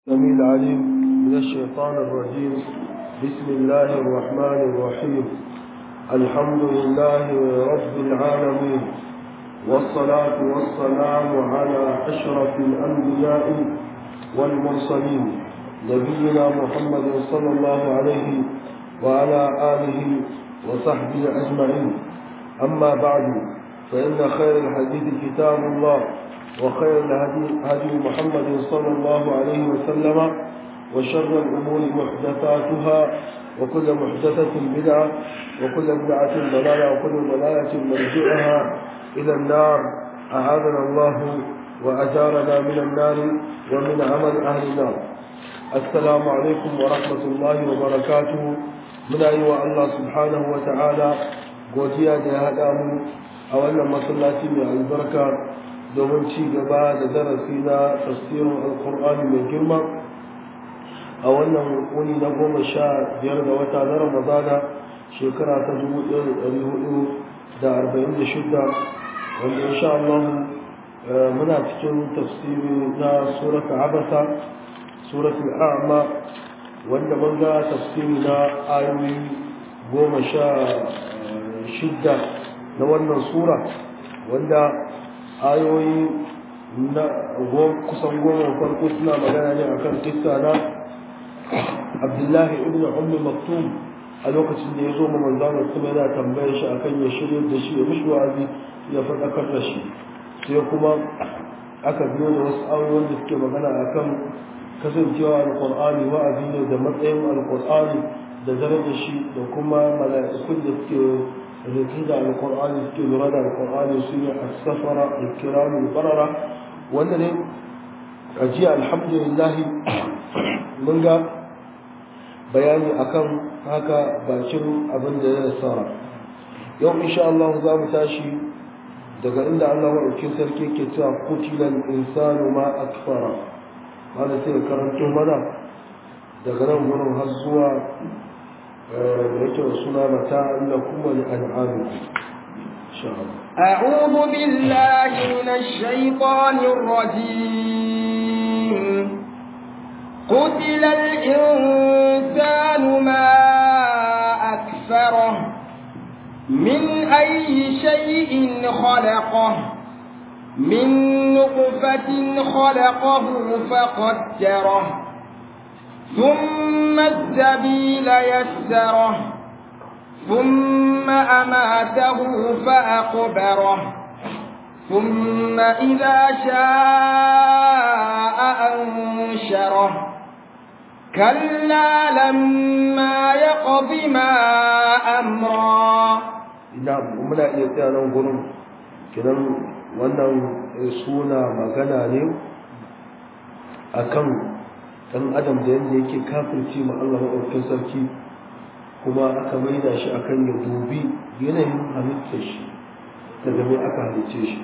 السميع العليم من الشيطان الرجيم بسم الله الرحمن الرحيم الحمد لله رب العالمين والصلاة والسلام على أشرف الأنبياء والمرسلين نبينا محمد صلى الله عليه وعلى آله وصحبه أجمعين أما بعد فإن خير الحديث كتاب الله وخير الهدي هدي محمد صلى الله عليه وسلم وشر الأمور محدثاتها وكل محدثة بدعة وكل بدعة ضلالة وكل ضلالة مرجعها إلى النار أعاذنا الله وأجارنا من النار ومن عمل أهل النار السلام عليكم ورحمة الله وبركاته من أيوة الله سبحانه وتعالى godiya da ya haɗa mu a wannan masallaci mai albarka domin ci gaba da darasi na tafsirin alkur'ani mai girma a wannan wuni na goma sha biyar da wata na ramadana shekara ta dubu ɗaya da ɗari hudu da arba'in da shida wanda insha Allah muna cikin tafsiri na surata abasa suratul a'ma wanda mun ga tafsiri na ayoyi goma sha shidda na wannan sura wanda ayoyi na kusan goma farko suna magana ne akan kissa na abdullahi ibn ummi maktum a lokacin da ya zo ma manzana kuma yana tambayar shi akan ya shirya da shi ya mishi wa'azi ya faɗakar da shi sai kuma aka biyo da wasu ayoyin da suke magana akan kasancewa alƙur'ani wa'azi ne da matsayin alƙur'ani da darajar shi da kuma mala'ikun da suke rikki da alkur'ani suke lura da alkur'ani su ne a safara alkiramu barara wanda ne a jiya alhamdulillah mun ga bayani akan haka bakin abin da ya nasara yau insha Allah za mu tashi daga inda Allah maɗaukin sarki ke cewa kutilan insanu ma akfara wanda sai karanto mana daga nan wurin har zuwa أعوذ بالله من الشيطان الرجيم قتل الإنسان ما أكثره من أي شيء خلقه من نطفة خلقه فقدره ثم السبيل يسره ثم أماته فأقبره ثم إذا شاء أنشره كلا لما يقض ما أمرا نعم muna iya tsaya nan gurin kinan wannan suna magana ne akan dan adam da yadda yake kafirci ma Allah maɗaukin sarki kuma aka maida shi akan ya dubi yanayin halittar shi daga mai aka halicce shi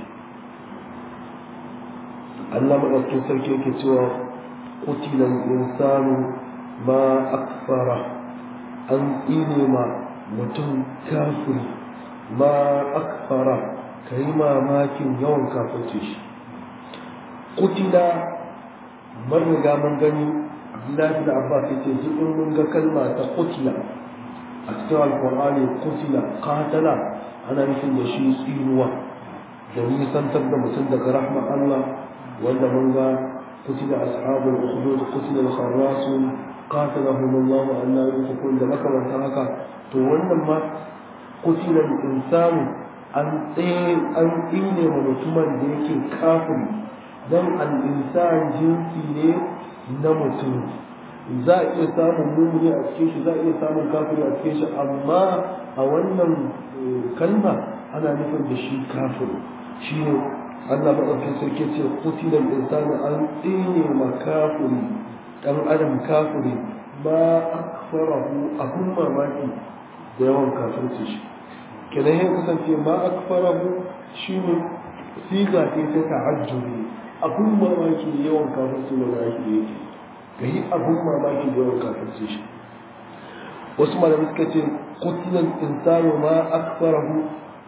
Allah maɗaukin sarki yake cewa kutilan insanu ma akfara an tsine ma mutum kafiri ma akfara ka yi mamakin yawan kafirce shi kutila mun riga mun gani Abdullahi da Abbas yace jikin mun ga kalma ta qutila a cikin alqur'ani qutila qatala ana nufin da shi tsinuwa da nisantar da mutum daga rahma Allah wanda mun ga qutila ashabul ukhdud qutila al-kharrasun qatalahum Allah an la yufakun da makamantar haka to wannan ma qutila al-insanu an tsaye an tsine wa mutumin da yake kafiri dan al-insan jinsi ne na mutum za a iya samun mumuni a cikin shi za a iya samun kafiri a cikin shi amma a wannan kalma ana nufin da shi kafiri shi ne Allah maɗaukin sarki ce kutilan insani an tsine ma kafiri ɗan adam kafiri ba akfarahu abun mamaki da yawan kafirci shi kenan ya kasance ma akfarahu shi ne siga ce ta ta'ajjubi abun mamaki da yawan kafirci da zaki yake ka yi abun mamaki da yawan kafirci shi wasu malamai suka ce kutilan insanu ma akfarahu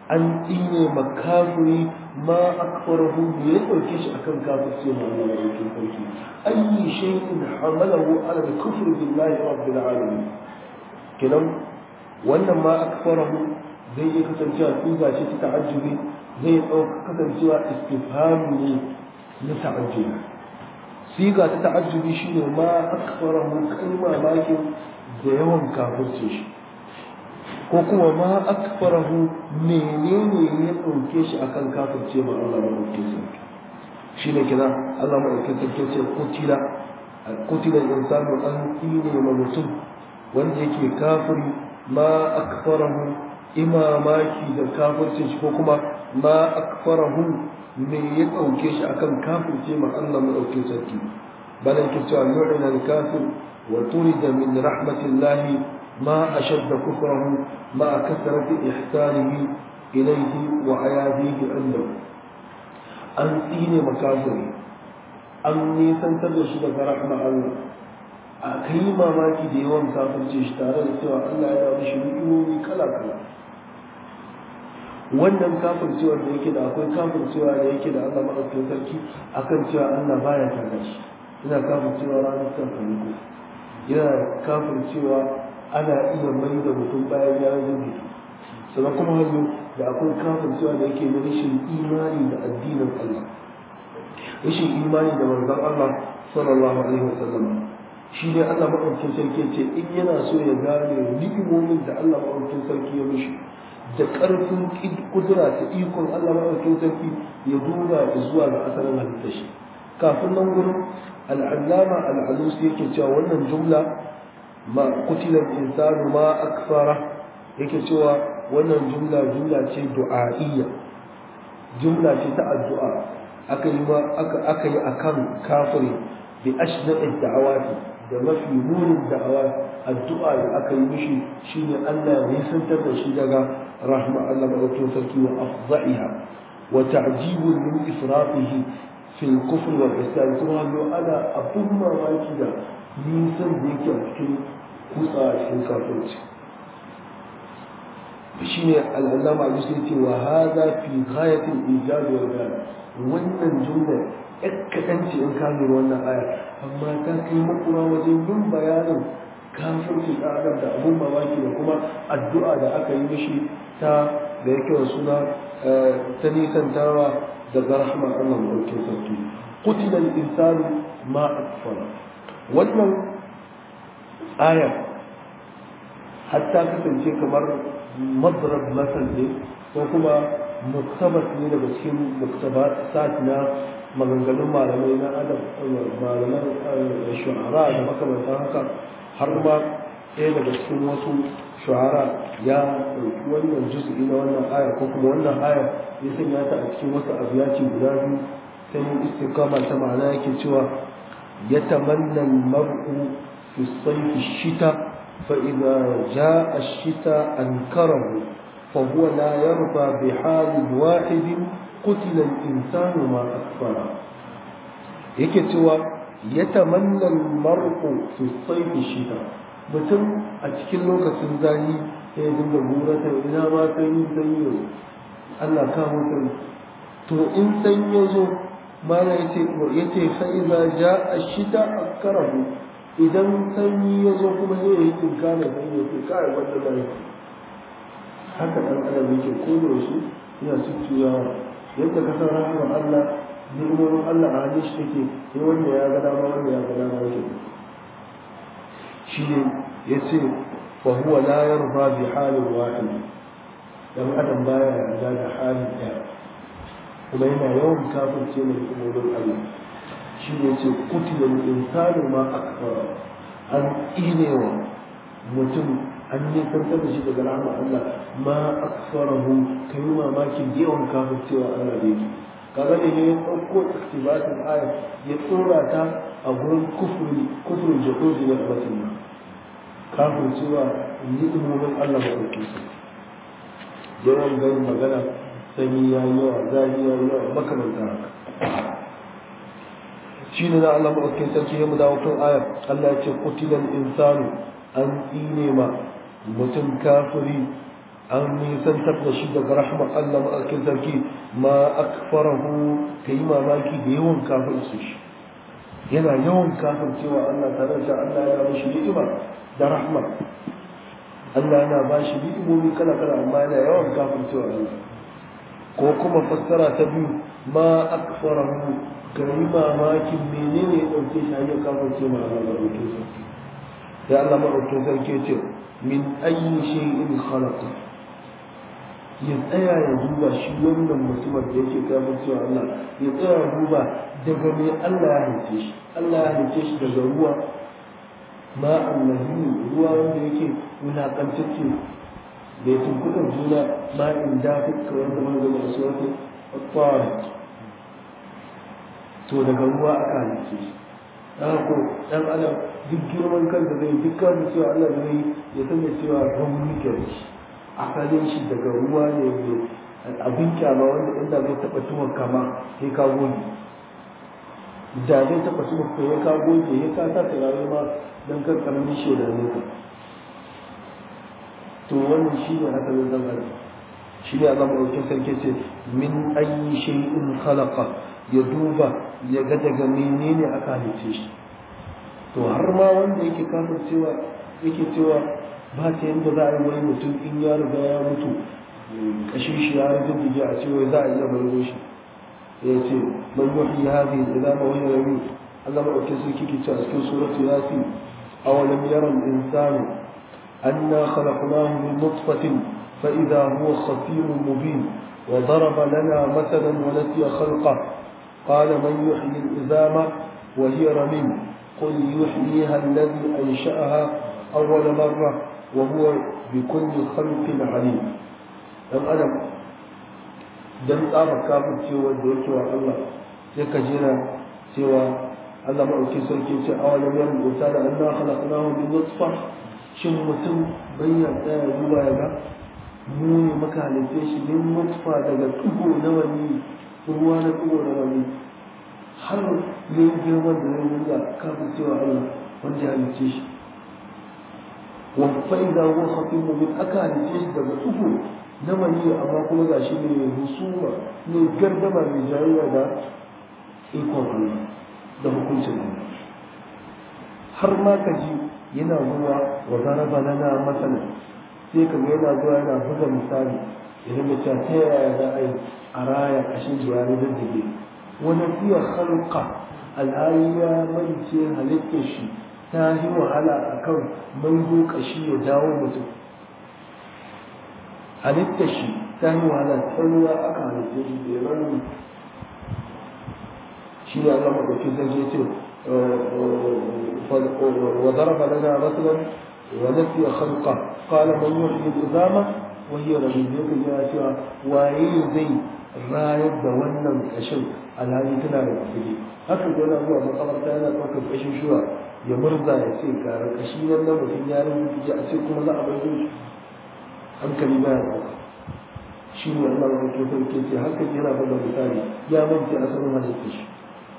an tsine makafiri ma akfarahu da ya ɗauke shi akan kafirce ma Allah ya ɗauke sarki ayyi shay'in hamalahu ala al-kufr billahi rabbil alamin kenan wannan ma akfarahu zai iya kasancewa tuga ce ta ta'ajjubi zai ɗauka kasancewa istifhami ne na ta'ajjubi siga ta ta'ajjubi shine ma akfarahu kai mamakin da yawan kafirce shi ko kuma ma akfarahu menene ya ɗauke shi akan kafirce ma Allah ma ɗauke sarki shi ne kira Allah ma ɗauke sarki ce kutila kutila insanu an tsine ma mutum wanda yake kafiri ma akfarahu imamaki da kafirce shi ko kuma ma akfarahu me ya ɗauke shi akan kafirce ma Allah ma ɗauke sarki balan ke cewa yu'ina al-kafir wa turida min rahmatillahi ما أشد كفره مع كثرة إحسانه إليه وعياذه عنده أن تين مكافري أن نيسان تبشي لك رحمة الله أكي ما ماكي ديوان كافر تشتارى سوى الله إذا بشي بإيومي كلا كلا wannan kafin cewa da yake da akwai kafin cewa da yake da Allah maɗaukin sarki akan cewa Allah baya tare shi ina kafin cewa ranar kan ko yana kafin cewa ana iya mai da mutum bayan ya zubi sannan kuma hannu da akwai kafin cewa da yake da rashin imani da addinin Allah rashin imani da manzon Allah sallallahu alaihi wasallam shi ne Allah maɗaukin sarki ce in yana so ya gane ni'imomin da Allah maɗaukin sarki ya mishi da ƙarfin kudura ta ikon Allah maɗaukin sarki ya duba zuwa ga asalin halittar shi kafin nan gurin al'allama al'alusi yake cewa wannan jumla ma kutilan insanu ma akfara yake cewa wannan jumla jumla ce du'a'iyya jumla ce ta addu'a aka yi aka aka yi akan kafiri bi ashdaqi da'awati da mafi munin da'awa addu'a da aka yi mishi shine Allah ya nisantar da shi daga rahma Allah madaukakin sarki wa afdha'iha wa ta'jibun min ifratihi fil kufr wal isyan kuma ana abun mamaki da nisan da yake a cikin kutsa a cikin kafirci shi ne al'allama a bisa ce wa haza fi ghayatin ijabi wa gani wannan jumla ya kaɗan ce in kamar wannan aya amma ta kai makura wajen yin bayanin kafirci ɗan adam da abun mamaki da kuma addu'a da aka yi mishi ta da yake wa suna ta nisantawa daga rahman Allah maɗaukin sarki kutilan insani ma akfara wannan aya hatta kasance kamar madrab masal ne ko kuma muktabas ne daga cikin muktabasat na maganganun malamai na adam malaman shu'ara da makamantan haka har ma ɗaya daga cikin wasu shu'ara ya ɗauki wannan juz'i na wannan aya ko kuma wannan aya ya sanya ta a cikin wasu abiyaci guda biyu ta yin istiqama ta ma'ana yake cewa يتمنى المرء في الصيف الشتاء فإذا جاء الشتاء أنكره فهو لا يرضى بحال واحد قتل الإنسان ما أكفره يكتوى يتمنى المرء في الصيف الشتاء mutum a cikin lokacin zafi sai ya dinga buratar ina ma sanyi sanyi yau Allah ka mutum to in sanyi ya zo mana ya ce ya ce fa'iza ja a shita a karahu idan sanyi ya zo kuma ne ya yi tinkana sanyi ya ce kawai wanda da yake haka ɗan adam yake ko da wasu yana tuttuyawa yadda ka san rahama Allah ni'imomin Allah a hannun shi take sai wanda ya ga dama wanda ya ga dama yake shi ne ya ce fa huwa la yarda bi halin wahid dan adam baya yarda da halin ɗaya kuma yana yawan kafirce mai hukumomin Allah shi ne ce kutilan insanu ma akfara an inewa mutum an nisantar da shi daga rahama Allah ma akfarahu kai yi mamakin yawan kafircewa Allah da yake kaga ne ya ɗauko iktibatin aya ya tsora ta a gurin kufri kufrin jahoji na batin nan kafircewa ni'imomin Allah ba ɗauke su yawan ganin magana sanyi ya yi yawa zafi ya yi yawa makamanta haka shi ne na Allah maɗaukin sarki ya mu dawo kan ayar Allah ya ce kutilan insanu an tsine ma mutum kafiri an nisantar da shi daga rahmar Allah ma'akin sarki ma akfarahu ka yi mamaki da yawan kafin su shi yana yawan kafin cewa Allah tare da Allah ya mishi ni'ima da rahmar Allah yana ba shi ni'imomi kala kala amma yana yawan kafin cewa Allah ko kuma fassara ta biyu ma akfarahu ka yi mamakin menene ya ɗauke shi hanyar kafin cewa Allah maɗaukin sarki sai Allah maɗaukin sarki ce min ayyi shay'in khalaqa ya tsaya ya duba shi wannan mutumin da yake kafin cewa Allah ya tsaya ya duba daga me Allah ya halice shi Allah ya halice shi daga ruwa ma annahi ruwa wanda yake wulakantacce da ya tunkuɗa juna ma in dafi kamar da manzon da su wata tsari to daga ruwa aka halice shi dan ko dan adam duk girman kansa zai duk kafin cewa Allah zai ya sanya cewa rauni ke da shi asalin shi daga ruwa ne mai abin kyama wanda inda zai taɓa tuwon kama sai ka goge da zai taɓa tuwon ka ya ka goge ya ka sa turare ma don kan karamin shi da ne ka to wannan shi ne asalin zan adam shi ne Allah maɗaukin sarki ce min ayi shay'in khalaqa ya duba ya ga daga menene aka halice shi to har ma wanda yake kafin cewa yake cewa ba ta yadda za a yi wani mutum in ya riga ya mutu kashin shi ya rijin a cewa za a iya maido shi ya ce man yuhyi hadhihi al-idama wa hiya ramim Allah ma dauke su kike cewa cikin suratu yasin awalam yara al-insanu anna khalaqnahu min nutfatin fa idha huwa khatimun mubin wa daraba lana mathalan wa nasiya khalqa qala man yuhyi al-idama wa hiya ramim قل يحييها الذي أنشأها أول مرة وهو بكل خلق عليم dan adam dan tsaba kafin cewa da yake wa Allah sai ka jira cewa Allah maɗauki sarki ce a wani yan bauta da Allah khalaqnahu min nutfa shin mutum bayyana tsaya duba ya ga mu ne maka halitta shi min nutfa daga tugo na wani ruwa na tugo na wani har ne girman da zai nuna kafin cewa Allah wanda ya halitta shi وفإذا هو خطيب من أكاد تيش daga uku na mani amma kuma ga shi ne husuma ne gardama mai jayayya da ikon Allah da hukuncin Allah har ma ka ji yana zuwa wa zaraba lana masana sai ka ga yana zuwa yana buga misali idan da cewa ta yaya za a yi a raya kashin jiyari da dige wani fiye halka al'ayi ya mance halittar shi ta yi wahala a kan mango kashi ya dawo mutum halitta shi ta yi wahala ta ruwa aka halitta shi da ya rami shi ne Allah maɗauki zai je ce wa zaraba lana rasulan wa nasiya khalqa qala man yuhyi al-izama wa hiya ramim yake ya cewa waye zai rayar da wannan kashin alhali tana da kudi haka yana zuwa makamarta yana ɗaukar kashin shuwa ya murza ya ce gara kashi nan na mutum ya rubuta a ce kuma za a bai shi hankali ba ya ɗauka shi ne Allah wa ke sarki ce hankali yana bada misali ya mance asalin halitta shi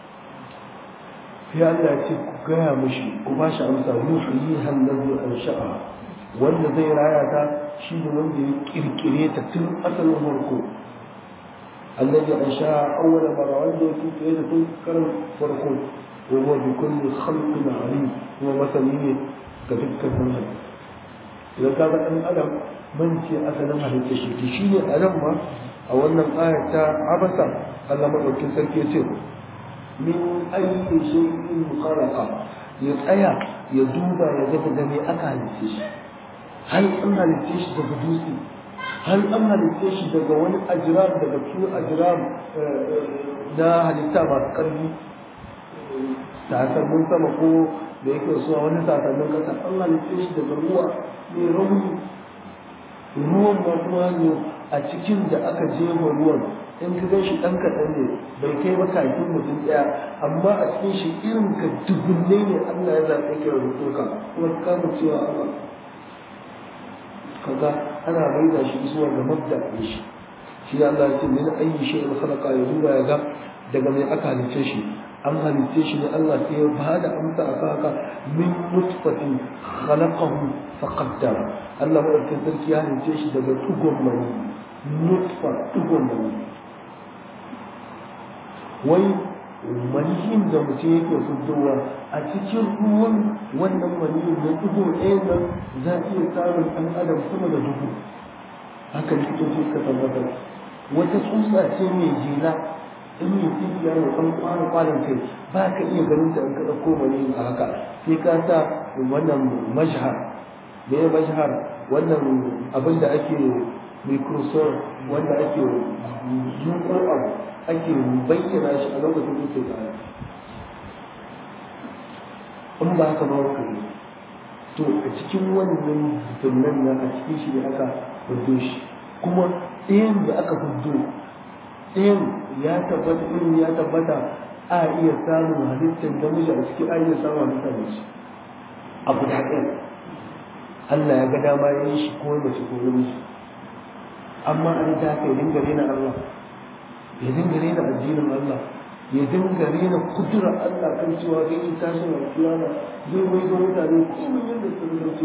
sai Allah ce ku gaya mishi ku ba shi amsa yuhyi hallazi an sha'a wanda zai raya ta shi ne wanda ya kirkire ta tun asalin farko الذي أنشأ أول مرة عنده في كيادة كرم فرقون وهو بكل خلق عليم هو مثلين كتبك المنهج إذا كان أن ألم من في أسلم هذا التشريك شيء ألم ما أو أن الآية عبسة ألم أكن سركيتين من أي شيء خلق يتأيى يدوب يجب دمي أكال التش هل أما التش تبدوسي هل أما التش دقوان أجرام دقو أجرام na halitta masu ƙarfi sasannin sama ko da yake so wani sasannin kasa an halitta shi daga ruwa mai rauni ruwan ma kuma ne a cikin da aka jefa ruwan in ka gan shi ɗan kaɗan ne bai kai ba kakin mutum ɗaya amma a cikin shi irin ka dubunne ne Allah ya zaɓe ka rubuto ka kuma ka kama cewa Allah kaga ana maida shi zuwa ga mabda ne shi shi Allah ya ce min ayyi shay'in khalaqa ya duba ya ga daga mai aka halice shi an halitta shi ne Allah sai ya ba da amsa a haka min nutfatin khalaqahu faqaddara Allah madaukakin sarki ya halitta shi daga tugon mani nutfa tugon mani wai maniyin da mutum yake fitowa a cikin ruwan wannan maniyin na tugo ɗaya nan za a iya samun ɗan adam sama da dubu haka likitoci suka tabbatar wata tsutsa ce mai jela in yi tsibiya mai ɗan kwana kwanan kai ba ka iya ganin ta in ka ɗauko maniyin a haka sai ka sa wannan mashhar me ya mashhar wannan abin da ake microsoft wanda ake zuƙo abu ake bayyana shi a lokacin da ke gaya in ba haka ba ka yi to a cikin wannan tunan nan a cikin shi ne aka hudo shi kuma ɗayan da aka hudo ɗayan ya tabbata irin ya tabbata a iya samun halittar namiji a cikin a iya samun halittar mace a guda ɗaya Allah ya ga dama ya yi shi ko mace ko namiji amma an ta kai dinga rena Allah ya dinga rena addinin Allah ya dinga rena kudurar Allah kan cewa zai yi tashin alkiyama zai mai ga mutane komai yadda sun zarce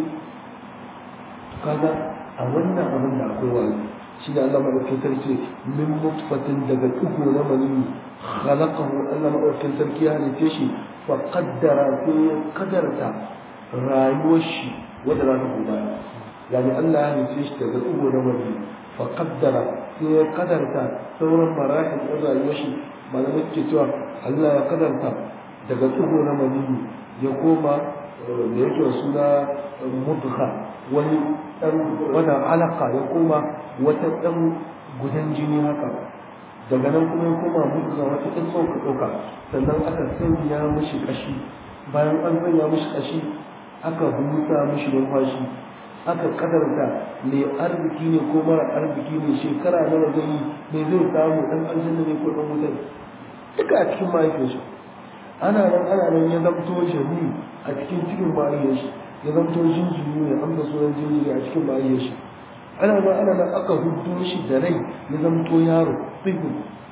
kaga a wannan abin da akwai wani shi da Allah madaukakin sarki min mutfatin daga ɗigo na manini khalaqahu Allah madaukakin sarki ya halice shi fa qaddara sai ya kadarta rayuwar shi wanda za ta gudana yani Allah ya halice shi daga ɗigo na manini fa qaddara sai ya kadarta sauran marahil ɗin rayuwar shi malamai ke cewa Allah ya kadarta daga ɗigo na manini ya koma da yake suna mudgha wani ɗan wannan alaka ya koma wata ɗan gudan jini haka daga nan kuma ya koma mudgha wata ɗan tsoka ɗauka sannan aka sanya mishi ƙashi bayan an sanya mishi ƙashi aka busa mishi numfashi aka kadarta mai arziki ne ko mara arziki ne shekara nawa zai yi me zai samu ɗan aljanna ne ko ɗan wuta duka a cikin mahaifinsa ana nan ana nan ya zamto shari a cikin cikin mahaifiyar shi ya zamto jinjiri ne an da sunan jinjiri a cikin mahaifiyar shi ana nan ana nan aka hudu shi da rai ya zamto yaro tsibu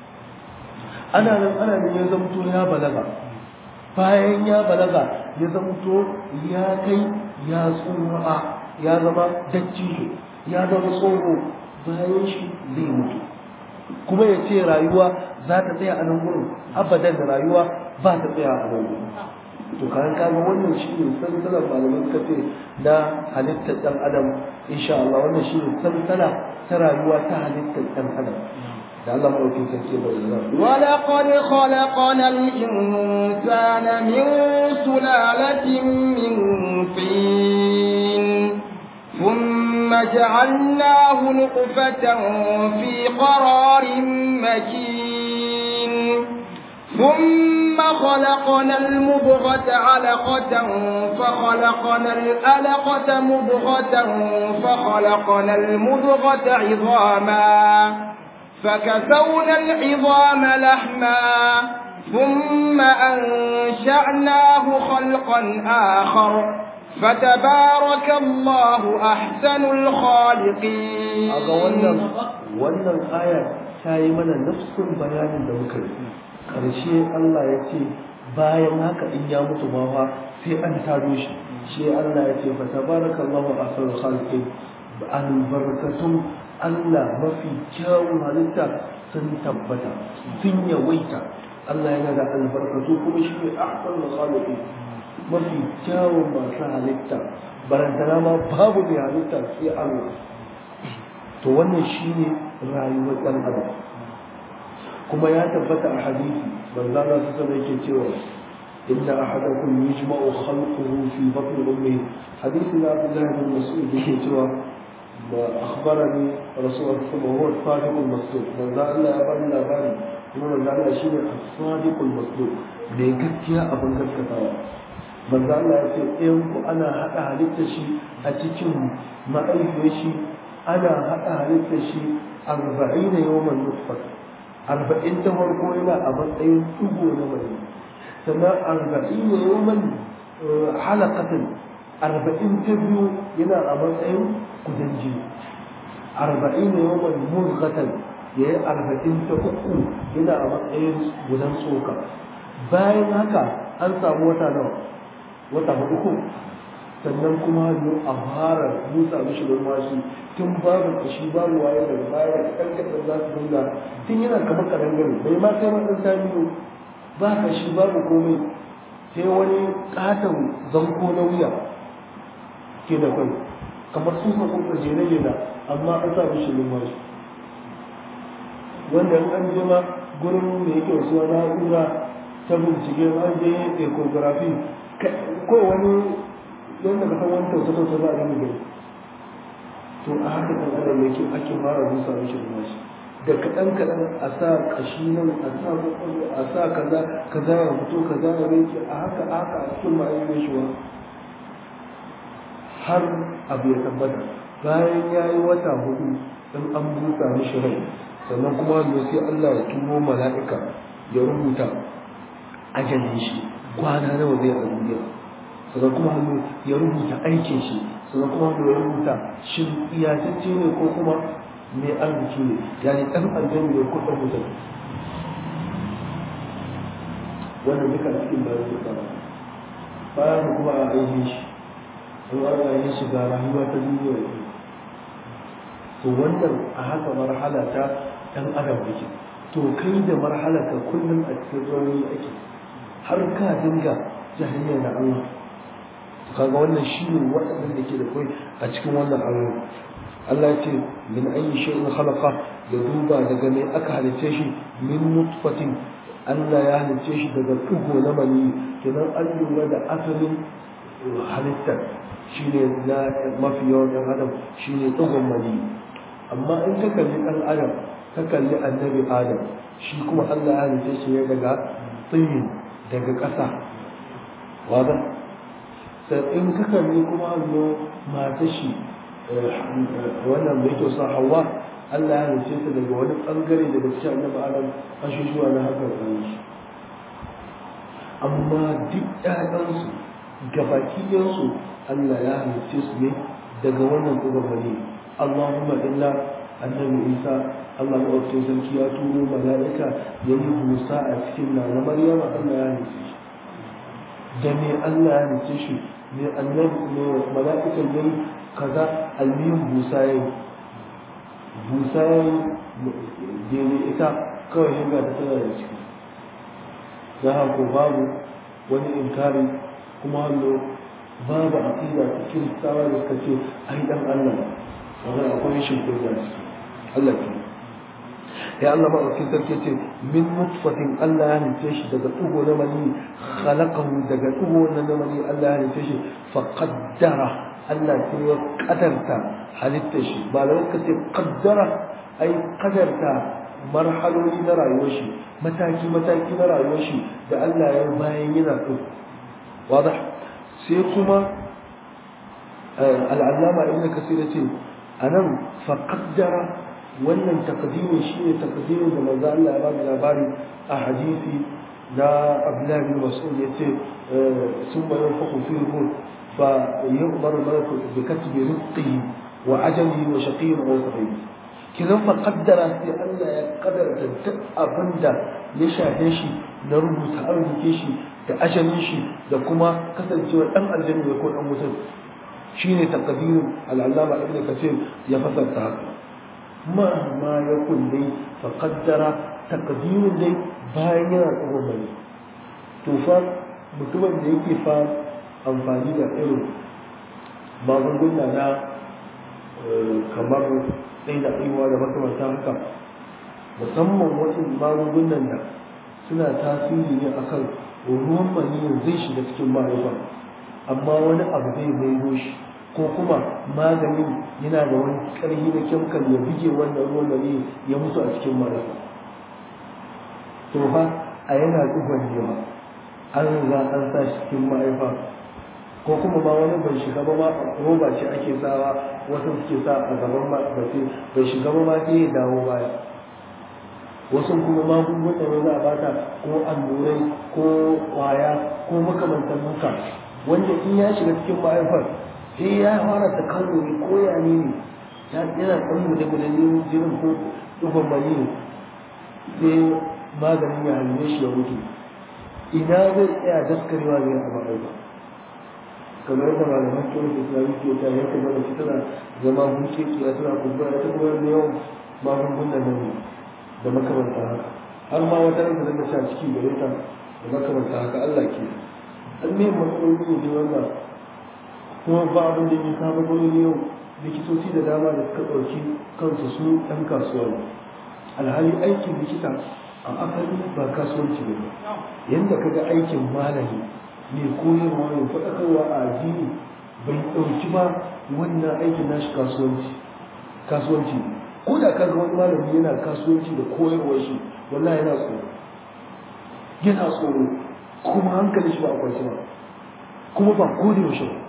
ana nan ana nan ya zamto ya balaga bayan ya balaga ya zamto ya kai ya tsuwa ya zama dattijo ya zama tsoro bayan shi zai mutu kuma ya ce rayuwa za ta tsaya a nan gurin abadan da rayuwa ba ta tsaya a nan gurin to kayan kaga wannan shi ne sansalar malaman kafe na halittar ɗan adam insha Allah wannan shi ne sansala ta rayuwa ta halittar ɗan adam da Allah maɗaukin sarki bai zama ولقد خلقنا الإنسان من سلالة من طين ثم جعلناه نطفة في قرار مكين ثم خلقنا المضغة علقة فخلقنا الألقة مضغة فخلقنا المضغة عظاما فكسونا العظام لحما ثم أنشأناه خلقا آخر فتبارك الله أحسن الخالقين aga wannan wannan aya ta yi mana nafsin bayanin da muka yi karshe Allah ya ce bayan haka in ya mutu ma fa sai an taro shi shi Allah ya ce fa tabarakallahu ahsanul khaliqin albarakatun Allah mafi kyawun halitta sun tabbata sun yawaita Allah yana da albarkatu kuma shi ne ahsanul khaliqin mafi kyawun masu halitta barantana ma babu mai halitta sai Allah to wannan shine rayuwar ɗan adam kuma ya tabbata a hadisi manzo Allah su sanar yake cewa inna ahadakum yujma'u khalquhu fi batni ummihi hadisi na Abdullah bin Mas'ud yake cewa ma akhbarani rasul Allah huwa as-sadiq al-masduq manzo Allah ya bani labari kuma manzo Allah shine as-sadiq al-masduq da gaskiya abin gaskatawa manzo Allah ya ce ɗayan ku ana haɗa halittar shi a cikin ma'aifiyar shi ana haɗa halittar shi arba'ina yawan nutfa arba'in ta farko yana a matsayin tugo na mai sannan arba'in yawan halakatin arba'in ta biyu yana a matsayin kudan jini arba'in yawan murgatan ya yi arba'in ta uku yana a matsayin gudan tsoka bayan haka an samu wata nawa wata hudu ko sannan kuma hannu a fara busa mishi numfashi tun babu kashi babu waye daga baya kan kaɗan za su dinga tun yana kamar kadangare bai ma kai matsan samiyo ba kashi babu komai sai wani katon zanko na wuya ke da kai kamar tsufa tsufa jere jere amma an sa mishi numfashi wanda in an jima gurin da yake wasu na'ura ta bincike an je ecography ko wani yadda ka san wani tausa-tausa za a gani gani to a haka kan adam yake ake fara busa mishi numfashi da kaɗan kaɗan a sa ƙashi nan a sa kwakwalwa a sa kaza kaza ya fito kaza ya rike a haka a haka a cikin ma'ayyar shi har abu ya tabbata bayan ya yi wata hudu in an busa mishi rai sannan kuma wanda sai Allah ya turo mala'ika ya rubuta ajalin shi kwana nawa zai a duniya sannan kuma hannu ya rubuta aikin shi sannan kuma hannu ya rubuta shin iyatacce ne ko kuma mai arziki ne yani ɗan aljanna ne ko ɗan mutum wannan duka cikin bayan su tsara bayan kuma a aikin shi in Allah ya shiga rayuwa ta duniya ne to wannan a haka marhala ta ɗan adam yake to kai da marhala ka kullum a cikin rauni ake har ka dinga jahiliya da Allah kaga wannan shi ne waɗannan da ke da kai a cikin wannan ayoyi Allah ya ce min ayi shay'in khalaqa ya duba daga me aka halice shi min nutfatin Allah ya halice shi daga tugo na mani kenan an lura da asalin halittar shine na mafi yawan ɗan adam shine tugon mani amma in ka kalli ɗan adam ka kalli annabi adam shi kuma Allah ya halice shi ne daga tsayin daga ƙasa wadda sai in ka kalli kuma allo mata shi wannan mai kyau sa hawa Allah ya halice ta daga wani ɓangare daga cikin annabi adam ashushuwa na haka kan shi amma duk ƴaƴansu gabakiyansu Allah ya halice su ne daga wannan tsoron bane Allahumma illa annabi Isa Allah maɗaukakin sarki ya turo mala'ika ya yi busa a cikin na na Maryama Allah ya halice shi da me Allah ya halice shi me annabi ne mala'ikan yayi kaza almiyin busa yayi busa yayi daidai ita kawai shiga ta tana da ciki za ko babu wani inkari kuma hallo babu aqida ta kiristawa da suka ce ai dan Allah wannan akwai shi ko da ciki Allah ke ya Allah maɗaukin sarki ce min nutfatin Allah ya halice shi daga ɗugo na mani khalaqahu daga ɗugo na mani Allah ya halice shi fa qaddara Allah sai ya kadarta halitta shi ba da ka ce qaddara ai kadarta marhaloli na rayuwar shi mataki mataki na rayuwar shi da Allah ya bayan yana ɗu wadah sai kuma al'allama ibn kasir ya ce anan fa qaddara wannan takdimin shi ne takdimin da manzo Allah ya ba da labari a hadisi na Abdullah bin Mas'ud yace sun bayan fa fi ruh fa yu'mar malaku bi katbi rizqihi wa ajalihi wa shaqiyyin aw sa'id kidan fa qaddara sai Allah ya kaddara duk abinda ya shafe shi na rubuta arziki shi da ajalin shi da kuma kasancewa dan aljanna ko dan mutum shine takdirin al-allama ibn kasir ya fasarta haka مهما يكن لي فقدر تقدير لي bayan yana tsoron bane to fa mutumin da yake fa amfani da irin magunguna na kamar ɗai da ɗaiwa da makamanta haka musamman wasu magungunan da suna tasiri ne akan ruwan maniyin zai shiga cikin mahaifa amma wani abu zai maido shi ko kuma maganin yana da wani ƙarfi na kyamkal ya buge wannan ruwan da ya mutu a cikin marasa to fa a yana ɗugon yawa an riga an sa shi cikin ma'aifa ko kuma ma wani bai shiga ba ma roba ce ake sawa wasu suke sa a gaban mace bai shiga ba ma sai ya dawo baya wasu kuma magungunan da za a bata ko allurai ko kwaya ko makamantan muka wanda in ya shiga cikin ma'aifar sai ya fara ta kalori ko ya ne yana ɗan guda guda jirin ko ɗugon mani sai maganin ya halme shi ya mutu ina zai tsaya daskarewa zai a ba kamar yadda malaman kiwon islami ke ta yanka mana shi tana zama huce kiya tana kumbura ta kuma da yawan magungunan nan da makamanta haka har ma wata ranka zanga sha ciki gare ta da makamanta haka Allah ke an ne matsaloli ne wanda kuma ba abin da ya kama matsaloli yau likitoci da dama da suka ɗauki kansu su ɗan kasuwa ne alhali aikin likita a asali ba kasuwanci ne ba yadda kaga aikin malami mai koyarwa mai faɗakarwa a addini bai ɗauki ba wannan aikin nashi kasuwanci kasuwanci ko da kaga wani malami yana kasuwanci da koyarwar shi wallahi yana tsoro yana tsoro kuma hankali shi ba a kwanci ba kuma ba ko da yaushe ba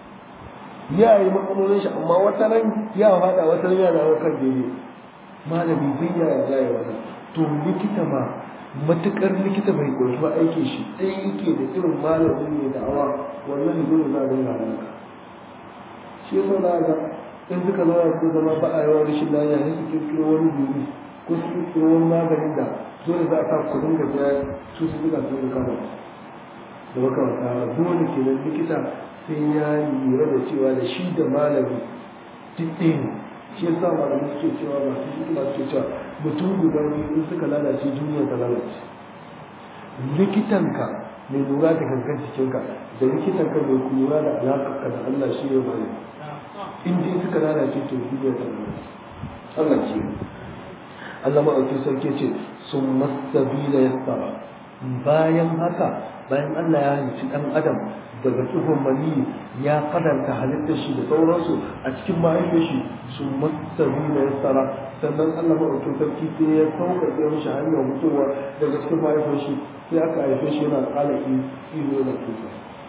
ya yi matsalolin shi amma wata ran ya faɗa wata ran ya dawo kan daidai malami bai ya yarda ya wata to likita ma matukar likita bai koyi ba aikin shi ɗaya yake da irin malamin mai da'awa wannan ne dole za a dinga halaka shi yasa za ga in suka zama su zama ba a yawan rashin lafiya ne su kirkiro wani duri ko su kirkiro wani maganin da dole za a sa ku dinga biya su su dinga su dinga kama da makamata dole kenan likita sai ya lura da cewa da shi da malami duk ɗaya ne shi yasa malamai suke cewa masu hikima suke cewa mutum guda biyu in suka lalace duniya ta lalace likitanka mai lura da gangan jikinka da likitanka mai lura da alaƙarka da Allah shi ya bari in dai suka lalace to duniya ta lalace Allah ce Allah ma'aukin sarki ce sun masabila ya tsara bayan haka bayan Allah ya halicci ɗan adam daga tsohon mani ya kadanta halittar shi da sauransu a cikin mahaifin shi sun masabi na ya tsara sannan Allah maɗaukin sarki sai ya sauƙaƙe mishi hanyar mutuwa daga cikin mahaifin shi sai aka haife shi yana ƙala iyo na tuka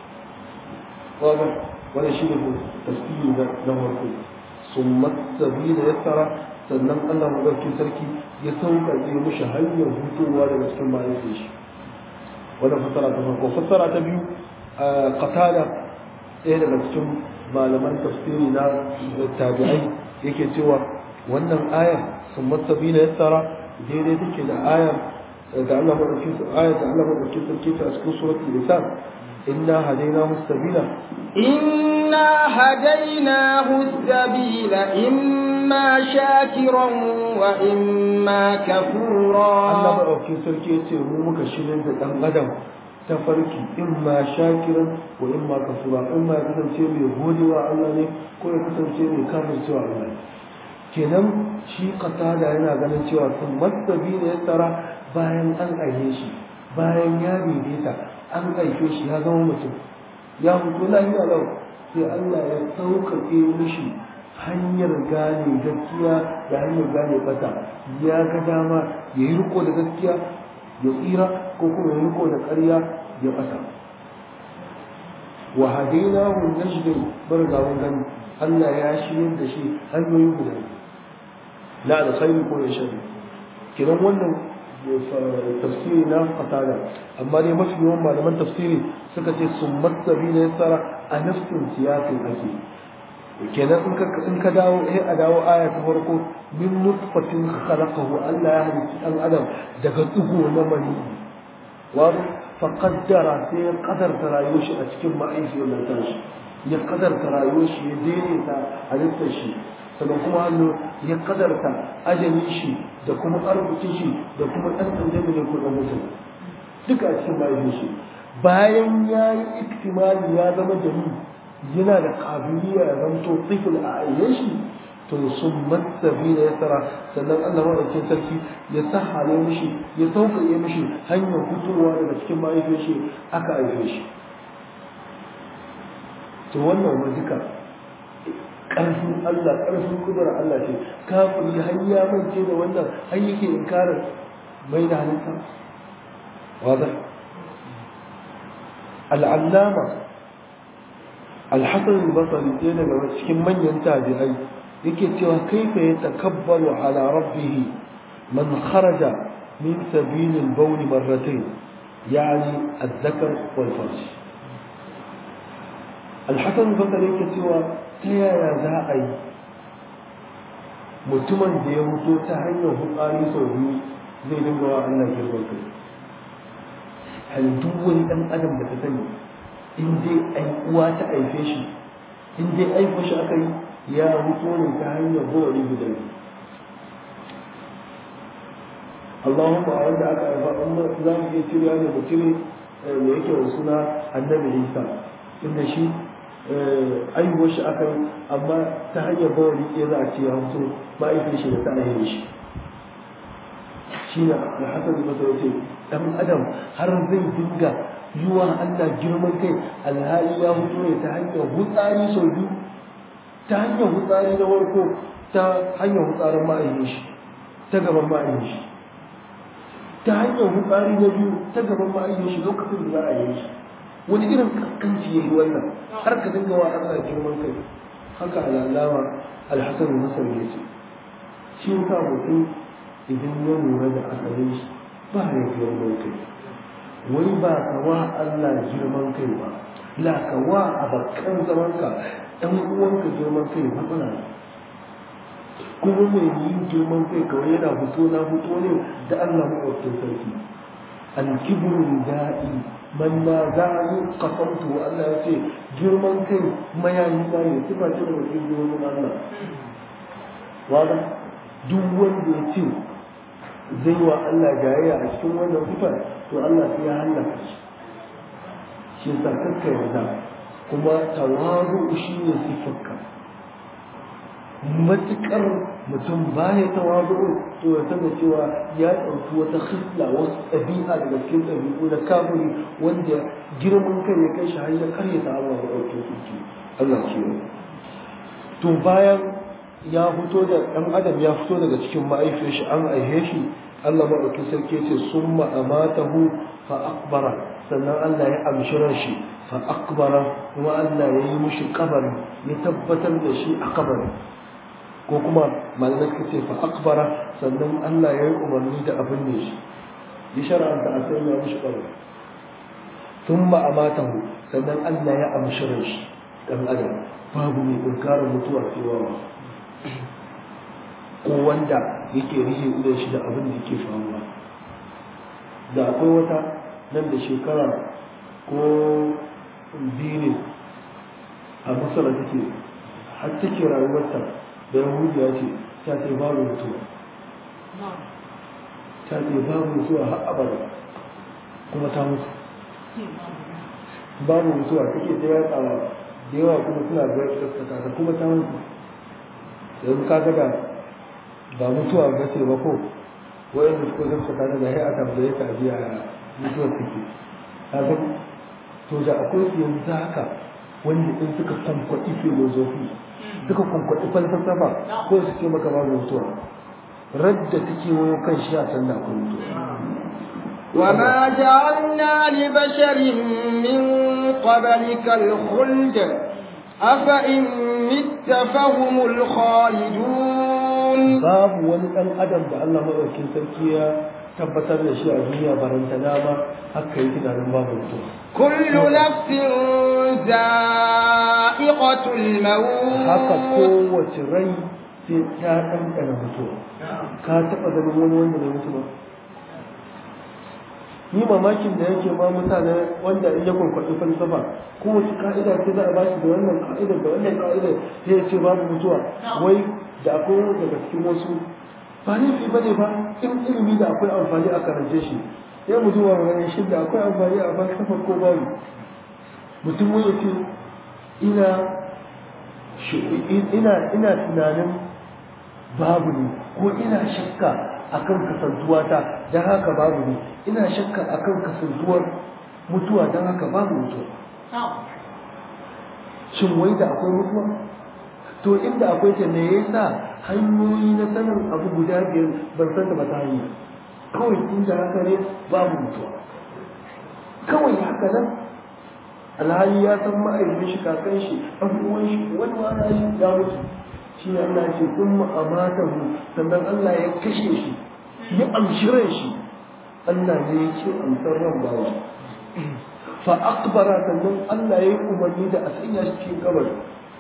wanda wani shi ne tasiri na farko sun masabi na ya tsara sannan Allah maɗaukin sarki ya sauƙaƙe mishi hanyar mutuwa daga cikin mahaifin shi wannan fassara ta farko fassara ta biyu qatada ɗaya daga cikin malaman tafsiri na tabi'ai yake cewa wannan ayar sun matsabi na yassara daidai take da ayar da Allah madauki ayar da Allah madauki sarki ta cikin suratul lisan inna hadainahu sabila inna hadainahu sabila imma shakiran wa imma kafura Allah madauki sarki yace mu muka shirin da dan adam ta farki in ma shakiran ko in ma kafura in ma ya kasance mai godewa Allah ne ko ya kasance mai kafircewa Allah ne kenan shi qatada yana ganin cewa sun masabi ne ya tsara bayan an aihe shi bayan ya daidaita an aife shi ya zama mutum ya mutu lafiya lau sai Allah ya sauƙaƙe mishi hanyar gane gaskiya da hanyar gane bata ya ga dama ya yi riko da gaskiya ya tsira ko kuma ya riko da ƙarya ya ɓata wa hadaina hun najdin bar ga mun gani Allah ya shirya da shi hanyoyi guda la da sai ko ya shari kiran wannan tafsiri na qatada amma dai mafi yawan malaman tafsiri suka ce summat sabila yasara a nafsin siyasin ake kenan in ka in ka dawo eh a dawo aya ta farko min nutfatin khalaqahu Allah ya halicci dan adam daga tsugo na mani wa fa qaddara sai ya kadarta rayuwar shi a cikin ma'aikiyar lantar shi ya kadarta rayuwar shi ya daidaita halittar shi sannan kuma hannu ya kadarta ajalin shi da kuma arzikin shi da kuma ɗan ɗan ne ko ɗan mutum duka a cikin ma'aikiyar shi bayan ya yi iktimali ya zama jami'i yana da kabiliya ya zanto tsifil a ayyan shi to sun matsabi da ya tsara sannan Allah maɗaukin sarki ya sahale mishi ya sauƙaƙe mishi hanyar fitowa daga cikin mahaifiyar shi aka haife shi to wannan ma duka ƙarfin Allah ƙarfin kudura Allah ce kafin har ya mance da wannan har yake inkarin mai da halitta wada al'allama alhassan al-basri ɗaya daga cikin manyan tabi'ai yake cewa kaifa ya takabbalu ala rabbihi man kharaja min sabil al-bawl marratayn yani al-dhakar wal farj alhassan al-basri yake cewa ta yaya za a yi mutumin da ya mutu ta hanyar hutsari sau biyu zai dinga wa Allah girman kai hal duk wani dan adam da ta sani in dai ai uwa ta aife shi in dai aiko shi aka yi ya mutu ne ta hanyar gowari guda biyu Allahumma a wanda aka haifa amma za mu iya cire ne mutum da yake da suna annabi Isa inda shi aihuwar shi aka yi amma ta hanyar bawali ɗaya za a ce ya mutu ma'aikin shi da ta aihe shi shi ne alhassan da masa yace ɗan adam har zai dinga yiwa Allah girman kai alhali ya mutu ne ta hanyar hutsari sau biyu ta hanyar hutsari na farko ta hanyar hutsarin ma'aikin shi ta gaban ma'aikin shi ta hanyar hutsari na biyu ta gaban ma'aikin shi lokacin da za a yi shi wani irin kaskanci ya yi wannan har ka dinga wa Allah girman kai haka al'alama alhassan masar ya ce shi ka mutum idan ya lura da asalin shi ba ya girman kai wai ba ka wa Allah girman kai ba la ka wa a bakkan zamanka ɗan uwanka girman kai matsala kuma mai yin girman kai kawai yana fito na fito ne da Allah maɗaukin sarki alkibru da'i man na zani kasamtu Allah ya ce girman kai mayayi na ne sifa ce daga cikin girman Allah wanda duk wanda ya ce zai wa Allah jayayya a cikin wannan sifar to Allah sai ya hallaka shi shi yasa kakka yarda kuma tawazu shi ne sifarka matuƙar mutum baya tawazu to ya sani cewa ya ɗauki wata hisla wasu ɗabi'a daga cikin ɗabi'u na kafiri wanda girman kai ya kai shi har ya karya ta Allah ya ɗauke su Allah ce to bayan ya fito da ɗan adam ya fito daga cikin ma'aifiyar shi an aihe shi Allah maɗauki sarki ce sun ma'amatahu fa akbara sannan Allah ya amshi ran shi fa akbara kuma Allah ya yi mushi kabari ya tabbatar da shi a kabari ko kuma malamai suka ce fa akbara sannan Allah ya yi umarni da abin ne shi ya shara'anta a sai ya mushi kabari sun ma'amatahu sannan Allah ya amshi ran shi ɗan adam babu mai inkarin mutuwa cewa ko wanda yake rihe idan shi da abin da yake faruwa da akwai wata nan da shekara ko biyu ne a masara take har take rayuwarta da yahudiya ce ta ce babu mutuwa ta ce babu mutuwa har abada kuma ta mutu babu mutuwa take ta yatsawa da yawa kuma suna ga gaskata kuma ta mutu yanzu ka ga ba mutuwa ba ce ba ko wa'anda suka gaskata daga hai a tambaye ka biya mutuwar take kaga to da akwai su yanzu haka wanda in suka kwankwaɗi filozofi suka kwankwaɗi falsafa ko su ce maka babu mutuwa radda take wayo kan shi a san da akwai mutuwa وما جعلنا لبشر من قبلك الخلد أفإن مت فهم الخالدون babu wani ɗan adam da Allah maɗaukin sarki ya tabbatar da shi a duniya barantana ba haka yi tunanin babu mutuwa كل نفس ذائقة الموت haka kowace rai sai ta ɗanɗana mutuwa ka taɓa ganin wani wanda bai mutu ba ni mamakin da yake ma mutane wanda in ya kwankwaɗi falsafa kowace ka'ida ce za a ba shi da wannan ka'idar da wannan ka'idar sai ya ce babu mutuwa wai da akwai daga cikin wasu ba laifi ba ne ba in ilimi da akwai amfani a karance shi sai mu zuwa ganin shi da akwai amfani a falsafa ko babu mutum wani ce ina ina ina tunanin babu ne ko ina shakka akan kasantuwa ta don haka babu ne ina shakka akan kasantuwar mutuwa don haka babu mutuwa shin wai da akwai mutuwa to inda akwai ta me yasa hanyoyi na sanin abu guda biyar ban san da ba ta hanyar kawai inda haka ne babu mutuwa kawai haka nan alhali ya san ma'aikacin shi kakan shi abubuwan shi wani ma shi ya mutu shi ne Allah ce kun ma'amata mu sannan Allah ya kashe shi ya amshi ran shi Allah ne ya ce amsar ran bawa fa akbara sannan Allah ya yi umarni da a sanya shi cikin kabari